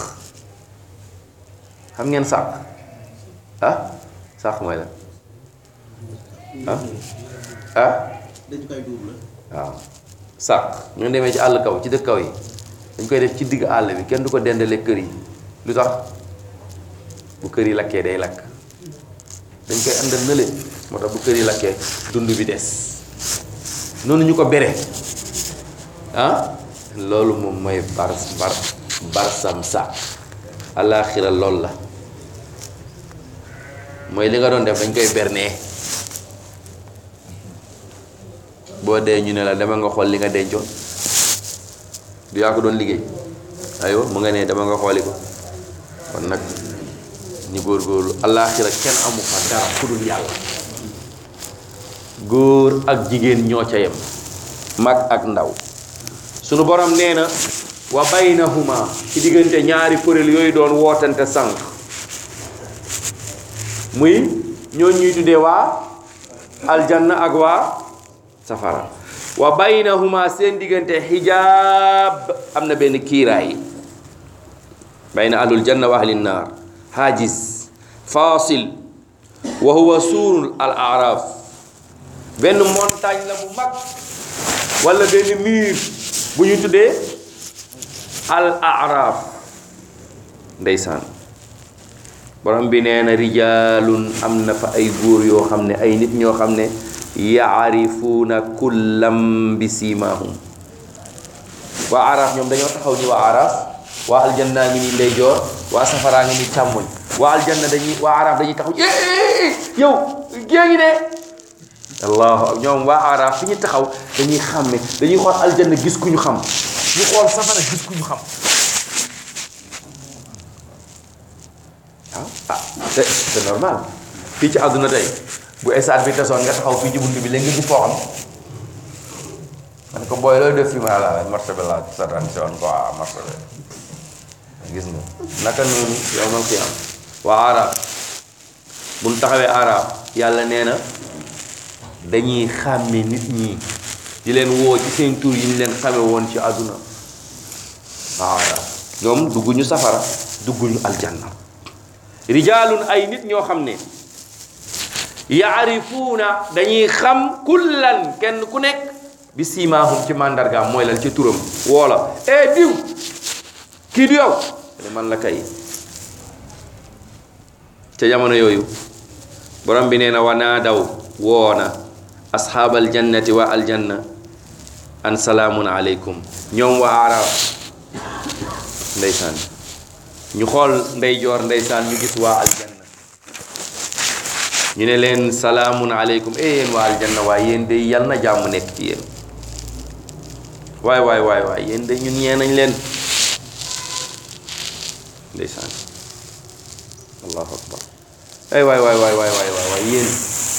xam ngeen sàq ah sàq mooy la ah ah waaw sàq ñu demee ci àll kaw ci dëkk kaw yi dañ koy def ci digg àll bi kenn du ko dendale kër yi lu tax bu kër yi lakkee day lakk dañ koy àndal nële moo tax bu kër yi lakkee dund bi des noonu ñu ko bere ah loolu moom mooy bar bar barsam sàq alaaxira lool la mooy li nga doon def dañ koy bernee boo dee ñu ne la dama nga xool li nga dencoon du yaa ko doon liggéey aywa mu nga ne dama nga xooli ko kon nag ñu góorgóorlu allaaxira kenn amu fa dara ku dul yàlla góor ak jigéen ñoo ca yem mag ak ndaw sunu borom nee na wa baynahuma ci diggante ñaari kuréel yooyu doon wootante sànq muy ñoo ñuy tuddee waa aljanna ak waa safara wa baynahuma seen diggante xijaab am na benn kiiraay bayna ahlul janna wa ahlin naar haajis fasil wa huwa suurul al araf benn montagne la bu mag wala benn mur bu ñu tuddee al araf ndeysaan borom bi nee na rijaalun am na fa ay góor yoo xam ne ay nit ñoo xam ne yaarifuuna kullam bi siimaahum waa araf ñoom dañoo taxaw ni waa araf waa aljanna ngi ni ndeyjoor waa safaraa ngi ni càmmoñ waa aljanna dañuy waa araf dañuy taxaw eh yow gée ngi de allahu ñoom waa araf fi ñu taxaw dañuy xàmme dañuy xool aljanna gis ku ñu xam ñu xool safara gis ku ñu xam waaw ah c'est c'est normal fii ci àdduna tey bu esaat bi tasoon nga taxaw fii ci bunt bi léegi nga gis foo xam man ko booy looy def fi ma la marché bi laa satan si woon quoi marché bi gis nga naka noonu yow man fi am waa arab bu ñu taxawee arab yàlla nee na dañuy xàmme nit ñi di leen woo ci seen tur yi ñu leen xame woon ci àdduna waa arab ñoom dugguñu safara dugguñu aljanna rijaalun ay nit ñoo xam ne yaarifuuna dañuy xam kullan kenn ku nekk bi siimaahum ci màndargaam mooy lan ci turam woola e diw kii du yow ne man la kay ca jamono yooyu borom bi nee na wa naadaw woona asxaabal jannati wa aljanna an salaamun aleykum ñoom waa arab ndeysaan ñu xool ndeyjoor ndeysaan ñu gis waa aljanna ñu ne leen salaamun aleykum e yéen waa aljanna waaye yéen de yal na jàmm nekk ci yéen waay waay waay waay yéen de ñun ñee nañ leen ndeysaan allahu akbar ay waay waay waay waay waay waay yéen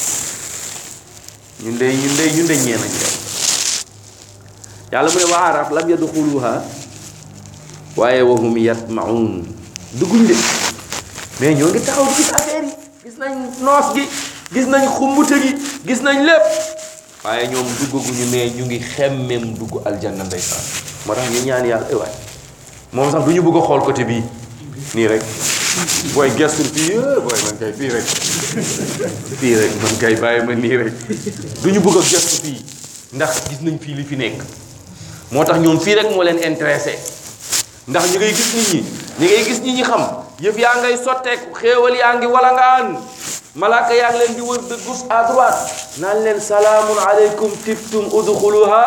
ñun de ñun de ñun de ñee nañ leen yàlla mu ne waa araf lam yadxuluha waaye wahum yatmaun dugguñ de mais ñoo ngi taxaw gis affaire yi gis nañ noos gi gis nañ xumbute gi gis nañ lépp waaye ñoom duggaguñu mais ñu ngi xemmem dugg aljanna ndeysaan moo tax ñu ñaan yàlla ay waay moom sax du ñu bëgg a xool côté bii nii rek booy gestul fii booy man kay fii rek fii rek man kay bàyyi ma nii rek du ñu bëgg a gestu fii ndax gis nañ fii li fi nekk moo tax ñoom fii rek moo leen intéressé ndax ñu ngay gis nit ñi ñi ngay gis nit ñi xam yëf yaa ngay sotteeku xéewal yaa ngi walangaan malaaka yaa ngi leen di wër de gauche à droite naan leen salaamun aleykum tiftum udxuluha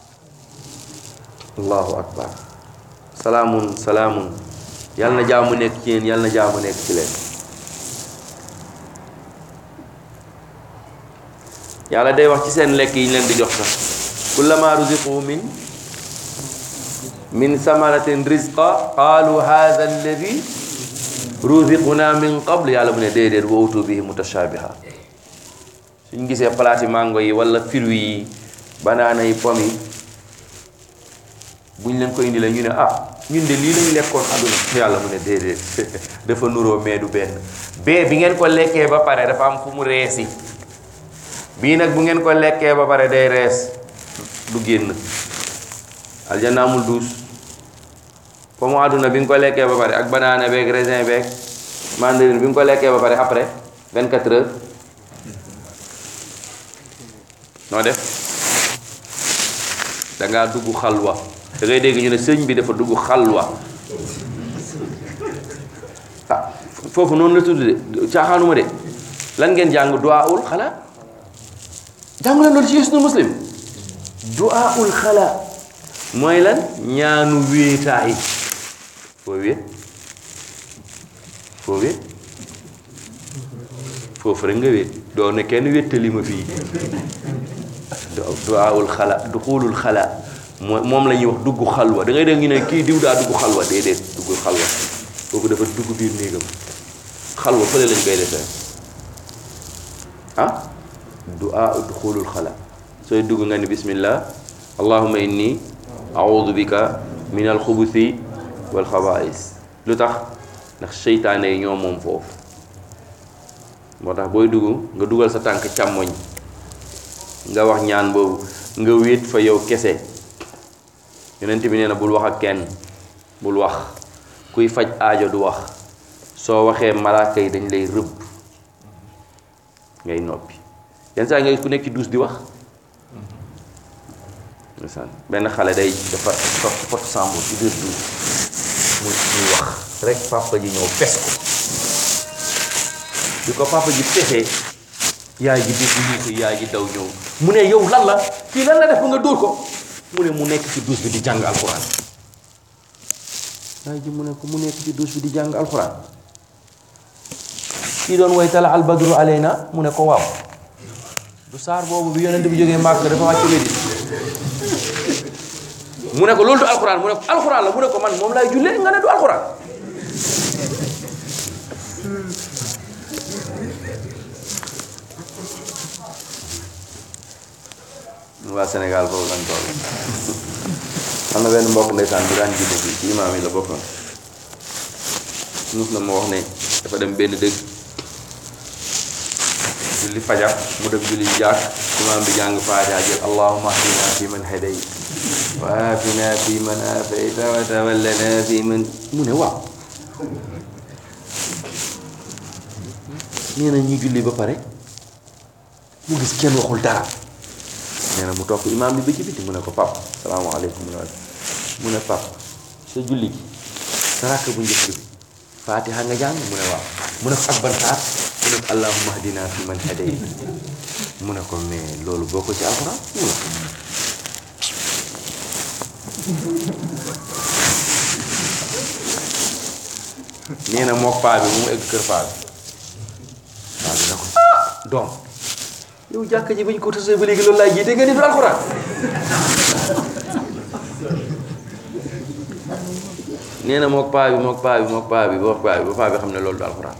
allahu akbar salaamun salaamun yàlla na jaamu nekk ci yéen yàlla na jaamu nekk ci leen yàlla day wax ci seen lekk yi ñu leen di jox sax kullama ruziqu min min samaratin rizqa qaalu hadha alladi ruziquna min qabl yàlla mu ne déedéet wa utu bihi mutashabiha suñ gisee palaati mango yi wala fruits yi banaana yi pomme yi buñ leen ko indi la ñu ne ah ñun de lii lañu lekkoon àdduna yàlla mu ne déedéet dafa nuroo mais du benn bee bi ngeen ko lekkee ba pare dafa am fu mu reesi bii nag bu ngeen ko lekkee ba pare day rees du génn aljanna amul duus pomme àdduna bi nga ko lekkee ba pare ak banaana beeg raisin beeg mandarine bi nga ko lekkee ba pare après 24 heures noo def da ngaa dugg xalwa da ngay dégg ñu ne sëñ bi dafa dugg xalwa ah foofu noonu la tudd de caaxaanuma de lan ngeen jàng duwaawul xala jàng leen loolu ci Hisnul Muslim duwaawul xala mooy lan ñaanu wéetaay foo wéet foo wéet foofu rek nga wéet doo ne kenn wéttali ma fii duwaawul xala duxulul xala moo moom la ñuy wax dugg xalwa da ngay dégg ñu ne kii diw daa dugg xalwa déedéet dugg xalwa kooku dafa dugg biir néegam xalwa fële lañ koy defee ah duaa duxulul xala sooy dugg nga ni bismillah allahumma inni audu bika min alxubuthi wal xabaais lu tax ndax seytaane yi ñoo moom foofu moo tax booy dugg nga dugal sa tànk càmmoñ nga wax ñaan boobu nga wéet fa yow kese yonent bi nee na bul wax ak kenn bul wax kuy faj aajo du wax soo waxee malaaka yi dañ lay rëbb ngay noppi yenn saa nga ku nekk ci duus di wax ndeysaan benn xale day dafa toog ci pot sàmbur ci biir duus muy muy wax rek papa ji ñëw fes ko bi ko papa ji fesee yaay ji dégg ñu ko yaay ji daw ñëw mu ne yow lan la kii lan la def ba nga dóor ko mu ne mu nekk ci duus bi di jàng alxuraan yaay ji mu ne ko mu nekk ci duus bi di jàng alxuraan kii doon way tala al badru alayna mu ne ko waaw du saar boobu bi yonent bi jógee màkk dafa wàcc Medina mu ne ko loolu du alxuraan mu ne ko alxuraan la mu ne ko man moom laay jullee nga ne du alxuraan waa Sénégal foofu lañ toll am na benn mbokk ndeysaan bu daan jiite fii ci imaam yi la bokkoon mus na ma wax ne dafa dem benn dëgg julli fajar mu dem julli jàkk imaam bi jàng faatiha jël allahumma ahdina fi man hadayt wa aafina fi man aafayta wa tawallana fi man mu ne waaw nee na ñu julli ba pare mu gis kenn waxul dara nee na mu topp imaam bi ba ci biti mu ne ko pap salaamaaleykum mu ne mu ne pap sa julli gi sa rakk bu njëkk bi faatiha nga jàng mu ne waaw mu ne ko ak ban saar mu ne ko allahumma ahdina fi man hadayt mu ne ko mais loolu boo ko ci alxuraan mu ne ko nee na mook paa bi mu egg kër paa bi paa bi na ko doom yow jàkk ji bañ ko tasee ba léegi loolu laay jiite nga ni du alxuraan nee na mook paa bi mook paa bi mook paa bi mook paa bi ba paa bi xam ne loolu du alxuraan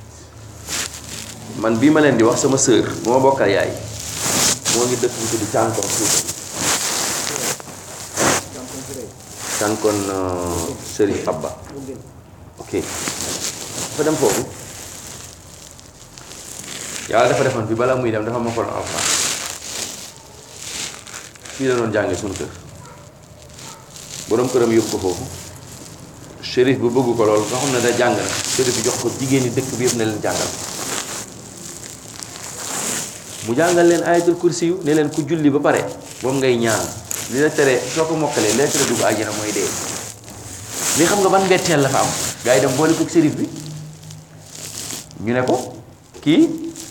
man bii ma leen di wax sama sœur bu ma bokkal yaay moo ngi dëkk bu tudd cànkoon Fuuta cànkoon Sëriñ Abba ok dafa dem foofu yàlla dafa defoon bi balaa muy dem dafa mokkaloon alxuraan fii la doon jàngee suñu kër borom këram yóbbu ko foofu shérif bu bëgg ko loolu nga xam ne da jàng na shérif bi jox ko jigéen ñi dëkk bi yëpp ne leen jàngal mu jàngal leen ayatul kursi yu ne leen ku julli ba pare moom ngay ñaan li la tere soo ko mokkalee lee tere dugg àjjana mooy dee li xam nga ban mbetteel la fa am gars yi dem boole ko shérif bi ñu ne ko kii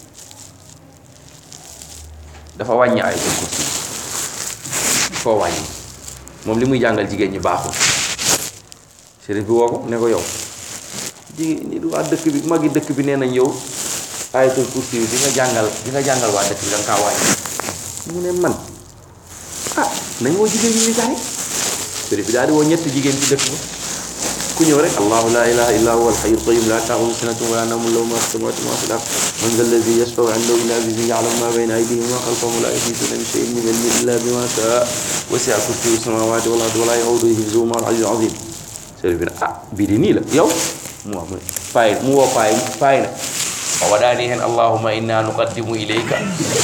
dafa wàññi ayatul kursi koo wàññi moom li muy jàngal jigéen ñi baaxul shérif bi woo ko ne ko yow jigéen ñi waa dëkk bi magi dëkk bi nee nañ yow ayatul kursi bi nga jàngal di nga jàngal waa dëkk bi da nga kaa wàññi mu ne man ah nañ woo jigéen ñi ñu jaay shérif bi daal di woo ñetti jigéen ci dëkk ba ku ñëw rek allahu la ilaha illa huwa alhayyul qayyum la ta'khudhuhu sinatun wa la nawmun lahu ma fi samawati wa ma fi al-ard man dha alladhi yashfa'u 'indahu illa bi'iذnihi ya'lamu ma bayna aydihim wa ma khalfahum wa la yuhituna bi shay'in min 'ilmihi illa bima sha'a wasi'a kursiyyuhu as-samawati wal arda wa la ya'uduhu hifdhuhuma wal 'aliyyul 'azim sëriñ bi ne ah bii di nii la yow mu wax mu ne paay mu woo paay paay na wa wadaani hen allahumma inna nuqaddimu ilayka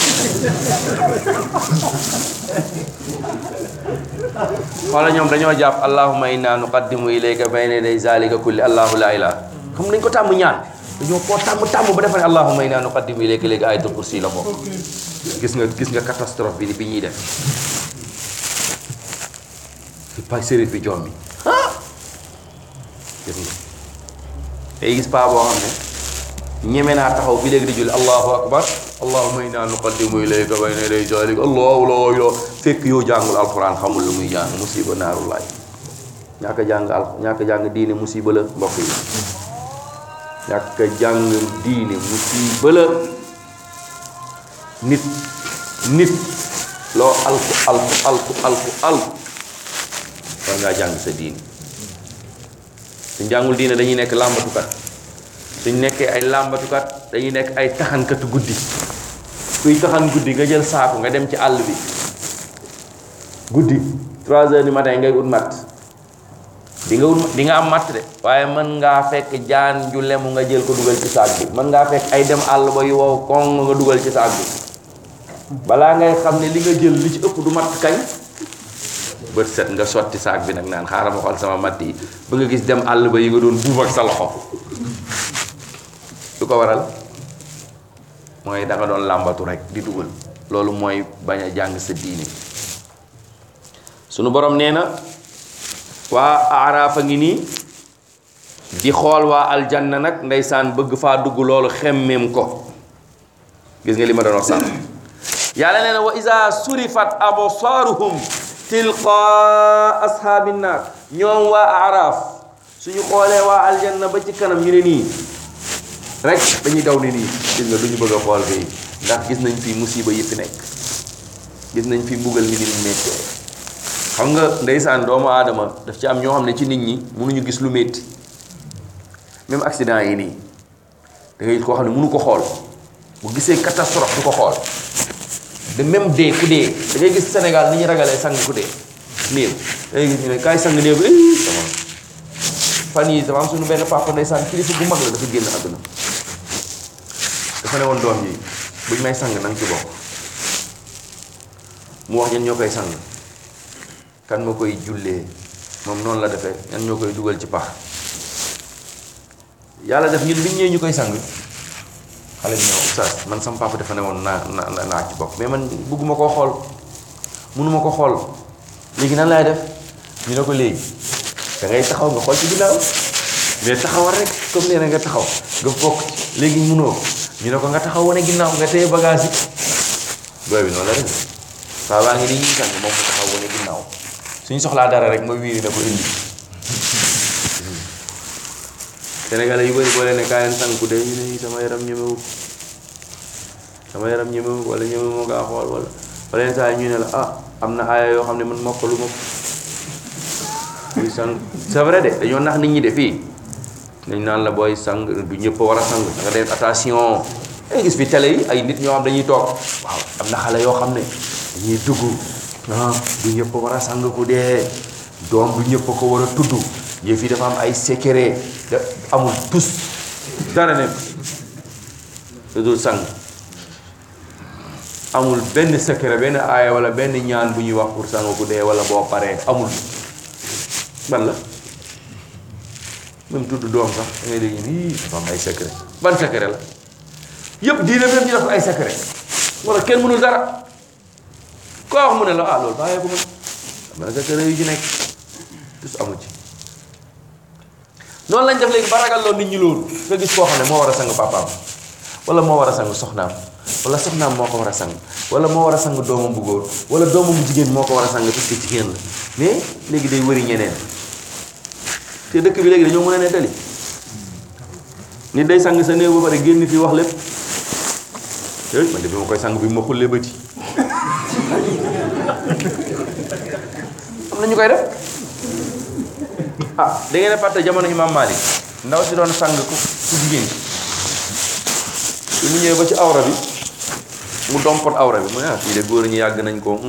xoola ñoom dañoo jàpp allahumma inna nuqaddimu ilayka bayna yaday zalika kulli allahu la ilaha xam nañ ko tàmm ñaan dañoo koo tàmm tàmm ba defa ne allahumma inna nuqaddimu ilayka léegi ayatul kursi la bokk gis nga gis nga catastrophe bi bi ñuy def pa sérif bi joom bi gis nga day gis paa boo xam ne ñeme naa taxaw bi léegi di julli allahu akbar allahumma inna nuqaddimu ilayka bayna yaday zalika allahu la ilaha fekk yow jàngul alquran xamul lu muy jàng musiba naaru laay ñàkk a jàng al ñàkk a jàng diine musiba la mbokk yi ñàkk a jàng diine musiba la nit nit loo alku alku alku alku alku war ngaa jàng sa diini suñ jàngul diine dañuy nekk làmbatukat suñ nekkee ay làmbatukat dañuy nekk ay taxankatu guddi kuy taxan guddi nga jël saaku nga dem ci àll bi guddi 3 heures du matin ngay ut matt di nga ut di nga am matt de waaye mën ngaa fekk jaan ju lemu nga jël ko dugal ci saak bi mën ngaa fekk ay dem àll ba yu wow koŋ nga dugal ci saak bi balaa ngay xam ne li nga jël li ci ëpp du matt kañ bët set nga sotti saak bi nag naan xaaral ma xool sama matt yi ba nga gis dem àll ba yi nga doon buub ak sa loxo lu ko waral mooy da nga doon làmbatu rek di dugal loolu mooy bañ a jàng sa diine sunu borom nee na waa aaraaf a ngi nii di xool waa aljanna nag ndeysaan bëgg faa dugg loolu xemmeem ko gis nga li ma doon wax sànq yàlla nee na wa isa surifat absaaruhum tilqaa ashaabi naar ñoom waa aaraaf suñu xoolee waa aljanna ba ci kanam ñu ne nii rek dañuy daw ni nii gis nga duñu bëgg a xool fii ndax gis nañ fi musiba yi fi nekk gis nañ fi mbugal mi ni mu méttee xam nga ndeysaan doomu aadama daf ci am ñoo xam ne ci nit ñi mënuñu gis lu métti même accident yi nii da ngay koo xam ne mënu ko xool bu gisee catastrophe du ko xool de même dee ku dee da ngay gis Sénégal ni ñu ragalee sang ku dee néew da ngay gis ñu ne kaay sang néew bi eh sama fan yii dafa am suñu benn papa ndeysaan kilifa bu mag la dafa génn àdduna dafa ne woon doom yi buñ may sang nanga ci bokk mu wax ñan ñoo koy sang kan moo koy jullee moom noonu la defee ñan ñoo koy dugal ci pax yàlla def ñun biñ ñëwee ñu koy sang xale bi ñëw oustaz man sama papa dafa ne woon naa naa naa ci bokk mais man bëgguma koo xool mënuma ko xool léegi nan laay def ñu ne ko léegi da ngay taxaw nga xool ci ginnaaw mais taxawal rek comme nee na nga taxaw nga bokk léegi munoo ñu ne ko nga taxaw wane ginnaaw nga téye bagage yi booy bi noonu la def saa baa ngi nii ñuy sang moom mu taxaw wane ginnaaw suñu soxlaa dara rek ma wiiri na ko indi Sénégalais yu bëri boo leen ne kaa leen sang ku dee ñu ne sama yaram ñemewu sama yaram ñemewu wala ñemewu ma kaa xool wala wala yenn saa yi ñu ne la ah am na aaya yoo xam ne man mokkalu ma ko buy sang c'est vrai de dañoo nax nit ñi de fii dañ naan la booy sang du ñëpp a war a sang da nga def attention ay gis fi télé yi ay nit ñoo xam dañuy toog waaw am na xale yoo xam ne dañuy dugg ah du ñëpp a war a sang ku dee doom du ñëpp a ko war a tudd yëf yi dafa am ay secret da amul tus dara ne lu dul sang amul benn secret benn aaya wala benn ñaan bu ñuy wax pour sang ku dee wala boo paree amul ban la même tudd doom sax da ngay dégg nii dafa am ay secret ban secret la yëpp diine même ñu def ay secret wala kenn mënul dara koo wax mu ne la ah loolu bàyyee ko mën am na secret yu ci nekk tus amu ci noonu lañ def léegi ba ragal loolu nit ñi loolu nga gis koo xam ne moo war a sang papaam wala moo war a sang soxnaam wala soxnaam moo ko war a sang wala moo war a sang doomam bu góor wala doomam bu jigéen moo ko war a sang parce que jigéen la mais léegi day wëri ñeneen te dëkk bi léegi dañoo mën a nettali nit day sang sa néew ba pare génn fii wax lépp yooyu man de bi ma koy sang bi ma xullee bëti am na ñu koy def ah da ngeen a fàtte jamono imam Malik ndaw si doon sang ku ku jigéen bi mu ñëwee ba ci awra bi mu dompot awra bi mu ne ah fii de góor ñi yàgg nañ ko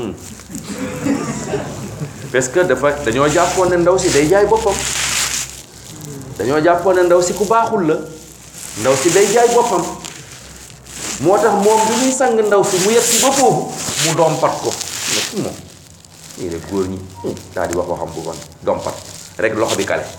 parce que dafa dañoo jàppoon ne ndaw si day jaay boppam dañoo jàppoon ne ndaw si ku baaxul la ndaw si day jaay boppam moo tax moom bi muy sang ndaw si mu yegg si ba foofu mu dompat ko ne ci moom nii de góor ñi daal di wax waxam bu bon dompat rek loxo bi kale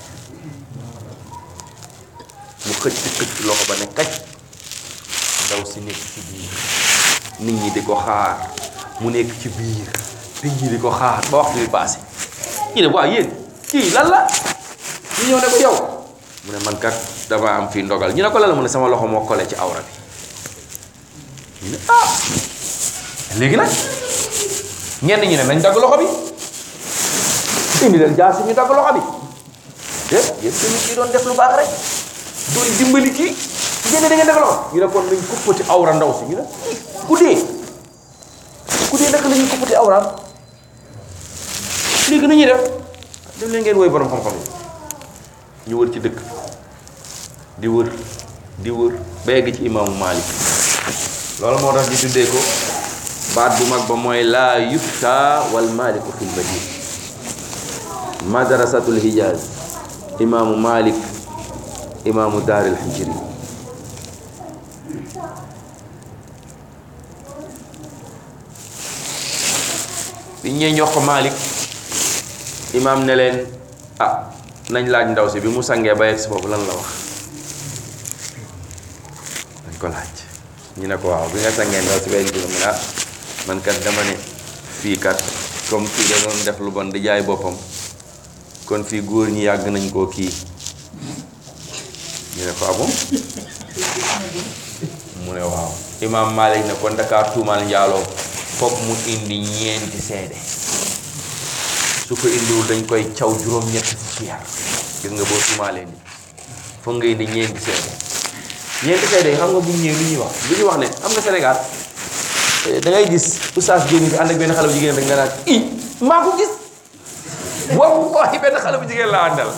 mu xëcc xëcc loxo ba ne kaj ndaw si nekk ci biir nit ñi di ko xaar mu nekk ci biir nit ñi di ko xaar ba waxtu bi passé ñu ne waaw yéen kii lan la ñu ñëw ne ko yow mu ne man kat dama am fii ndogal ñu ne ko lan la mu ne sama loxo moo kole ci awra bi ñu ne ah léegi nag ñenn ñi ne nañ dagg loxo bi indi leen jaas ñu dagg loxo bi eh yéen tamit kii doon def lu baax rek doon dimbali kii ngeen ne da ngeen dagg loxo ñu ne kon nañ kuppati awra ndaw si ñu ne ku dee ku dee naka la ñuy koppati awraam léegi nu ñuy def dem leen ngeen woy borom xam-xam yi ñu wër ci dëkk di wër di wër ba yegg ci imaamu Malik loolu moo tax ñu tuddee ko baat bu mag ba mooy laa yufta wal maliku fil madina madrasatul hijaz imaamu Malik imaamu daaril hijri biñ ñee ñox ko Malik imaam ne leen ah nañ laaj ndaw si bi mu sangee ba yegg si foofu lan la wax dañ ko laaj ñu ne ko waaw bi nga sangee ndaw si ba yegg si mu ne ah man kat dama ne fii kat comme kii da doon def lu bon di jaay boppam kon fii góor ñi yàgg nañ koo kii ñu ne ko ah bon mu ne waaw imaam Malik ne kon Dakar tuumaal njaaloo foog mu indi ñeenti seede su ko indiwul dañ koy caw juróom-ñetti fukki yar gis nga boo tuumaalee ni foog nga indi ñeenti seede ñeenti seede yi xam nga bu ñu ñëwee lu ñuy wax lu ñuy wax ne xam nga Sénégal da ngay gis oustaz génn fi ànd ak benn xale bu jigéen rek nga naan i maa ko gis wallahi benn xale bu jigéen laa àndal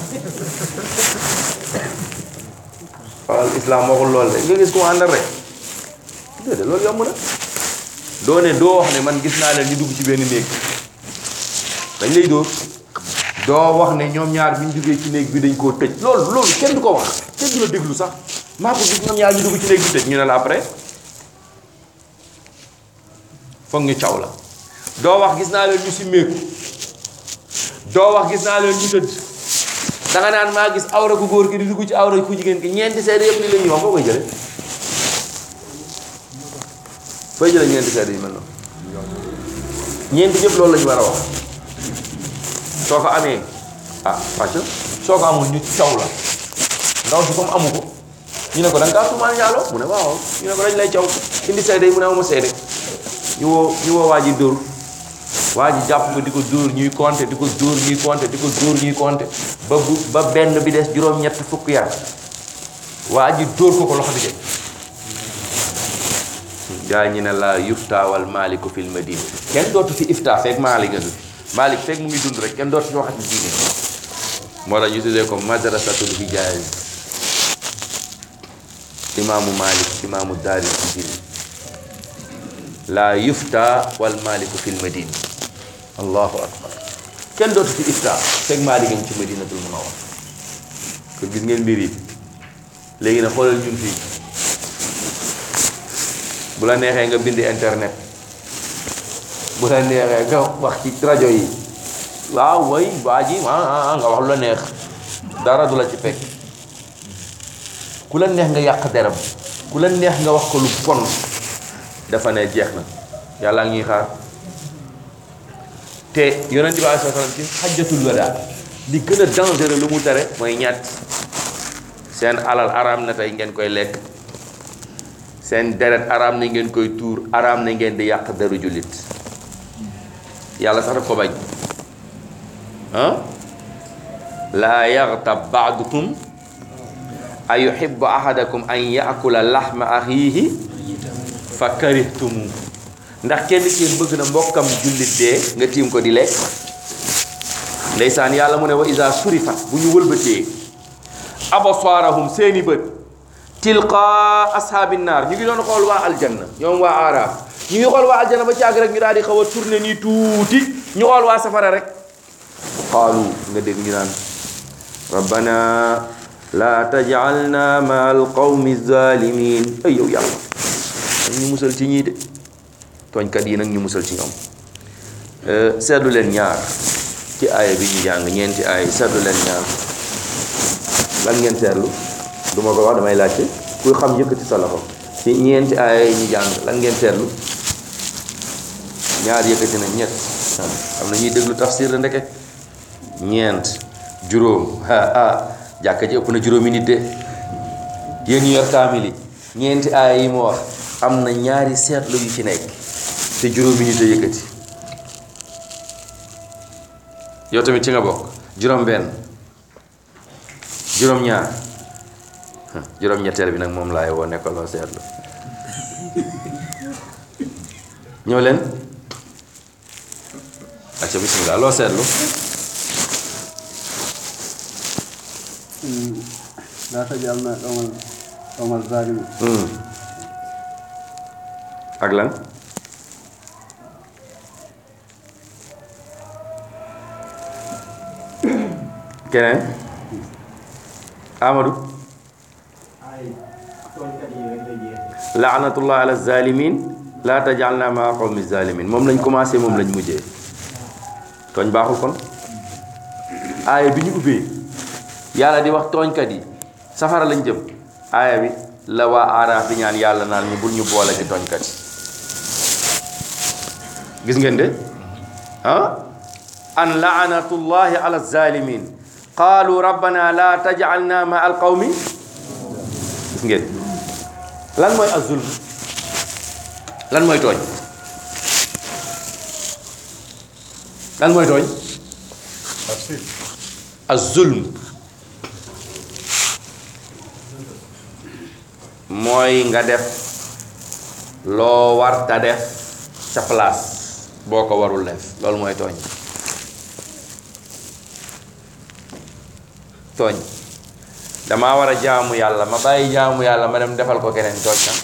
waaw islam waxul lool de nga gis ku mu àndal rek déedéet loolu yomb na doo ne doo wax ne man gis naa leen ñu dugg ci benn néeg dañ lay dóor doo wax ne ñoom ñaar bi ñu duggee ci néeg bi dañ koo tëj loolu loolu kenn du ko wax kenn du la déglu sax maa ko gis ñoom ñaar ñu dugg ci néeg bi tëj ñu ne la après foog ñu caw la doo wax gis naa leen ñu si méeku doo wax gis naa leen ñu tëdd danga naan maa gis awra ku góor ki di dugg ci awra ku jigéen ki ñeenti seede yëpp li la ñuy wax foo koy jële fooy jële ñeenti seede yi mel noonu ñeenti ñëpp loolu la ñu war a wax soo ko amee ah wàcc soo ko amul ñu caw la ndaw si comme amu ko ñu ne ko da nga kaa tuumaal ñaaloo mu ne waaw ñu ne ko dañ lay caw indi seede yi mu ne amuma seede ñu woo ñu woo waa ji dóor waa ji jàpp ko di ko dóor ñuy compter di ko dóor ñuy compter di ko dóor ñuy compter ba bu ba benn bi des juróom-ñett fukk yar waa ji dóor ko ko loxo bi de gaa ñi ne la yufta wal maliku fil madina kenn dootu fi ifta fekk maalik nga dund maalik fekk mu ngi dund rek kenn dootu fi waxati diine moo tax ñu tuddee ko madrasatul hijaz imaamu malik imaamu daaril hijri la yufta wal maliku fil madina allahu akbar kenn dootu fi ifta fekk maalik nga ci madinatul munawwar kon gis ngeen mbir yi léegi nag xoolal ñun fii bu la neexee nga bind internet bu la neexee nga wax ci rajo yi waaw way waa ji ah nga wax lu la neex dara du la ci fekk ku la neex nga yàq deram ku la neex nga wax ko lu bon dafa ne jeex na yàlla ngi xaar te yonent bi alayhi salaam ci xajjatul wadaa li gën a dangereux lu mu tere mooy ñett seen alal araam na tey ngeen koy lekk seen deret araam na ngeen koy tuur araam na ngeen di yàq deru jullit yàlla sax daf ko bañ ah laa yaxtab baadukum a yuhibbu ahadakum an yaakula laxma axiihi fa karihtumu ndax kenn ci yéen bëgg na mbokkam jullit dee nga tiim ko di lekk ndeysaan yàlla mu ne wa isa surifat bu ñu wëlbatee absaarahum seeni bët tilqa ashaabi naar ñu ngi doon xool waa aljanna ñoom waa aaraaf ñu ngi xool waa aljanna ba caag rek ñu daal di xaw a tourné nii tuuti ñu xool waa safara rek qaalu nga dégg ñu naan rabbana la tajalna ma alqawmi zalimin ay yow yàlla nag ñu musal ci ñii de tooñkat yi nag ñu musal ci ñoom seetlu leen ñaar ci aaya bi ñu jàng ñeenti aaya seetlu leen ñaar lan ngeen seetlu du ma ko wax damay laajte kuy xam yëkkati sa loxo ci ñeenti aaya yi ñu jàng lan ngeen seetlu ñaar yëkkati na ñett am na ñuy déglu tafsir la ndeke ñeent juróom ah ah jàkka ji ëpp na juróomi nit de yéen ñu yor kaamil yi ñeenti aaya yi mu wax am na ñaari seetlu yu ci nekk te juróomi nit a yëkkati yow tamit ci nga bokk juróom benn juróom ñaar juróom ñetteel bi nag moom laay woo nekk loo seetlu ñëw leen acca bismillah loo seetlu laa tajalna qawmal qawmal zalimin Hmm. ak lan keneen Amadou laanatullah ala zalimin laa tajalna maa qawmi zalimin moom lañ commencé moom lañ mujjee tooñ baaxul kon aaya bi ñu ubbee yàlla di wax tooñkat yi safara lañ jëm aaya bi la waa aaraaf di ñaan yàlla naan ñu bul ñu boole ci tooñkat yi gis ngeen de ah an laanatullahi ala zalimin qaalu rabbana la tajalna ma al qawmi gis ngeen lan mooy azulm lan mooy tooñ lan mooy tooñ azulm mooy nga def loo war ta def sa place boo ko warul def loolu mooy tooñ tooñ damaa war a jaamu yàlla ma bàyyi jaamu yàlla ma dem defal ko keneen tooñ na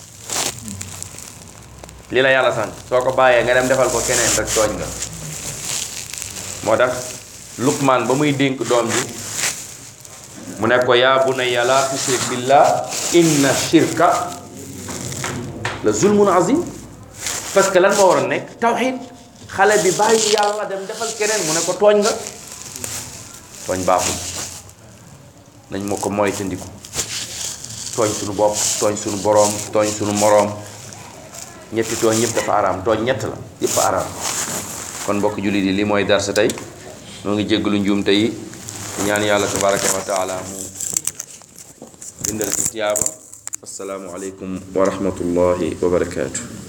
li la yàlla sant soo ko bàyyee nga dem defal ko keneen rek tooñ nga moo tax Luqmaan ba muy dénk doom ji mu ne ko yaa bunayya laa tushrik billah inna shirka la zulmun azim parce que lan moo war a nekk tawxid xale bi bàyyi yàlla dem defal keneen mu ne ko tooñ nga tooñ baaxul nañ ma ko moytandiku tooñ suñu bopp tooñ suñu boroom tooñ suñu moroom ñetti tooñ yëpp dafa araam tooñ ñett la yëpp a araam kon mbokk jullit yi lii mooy darsa tey noo ngi jéggalu njuumte yi di ñaan yàlla tabaraka wa taala mu bindal ci tiyaaba assalaamu aleykum wa rahmatullahi wa barakaatu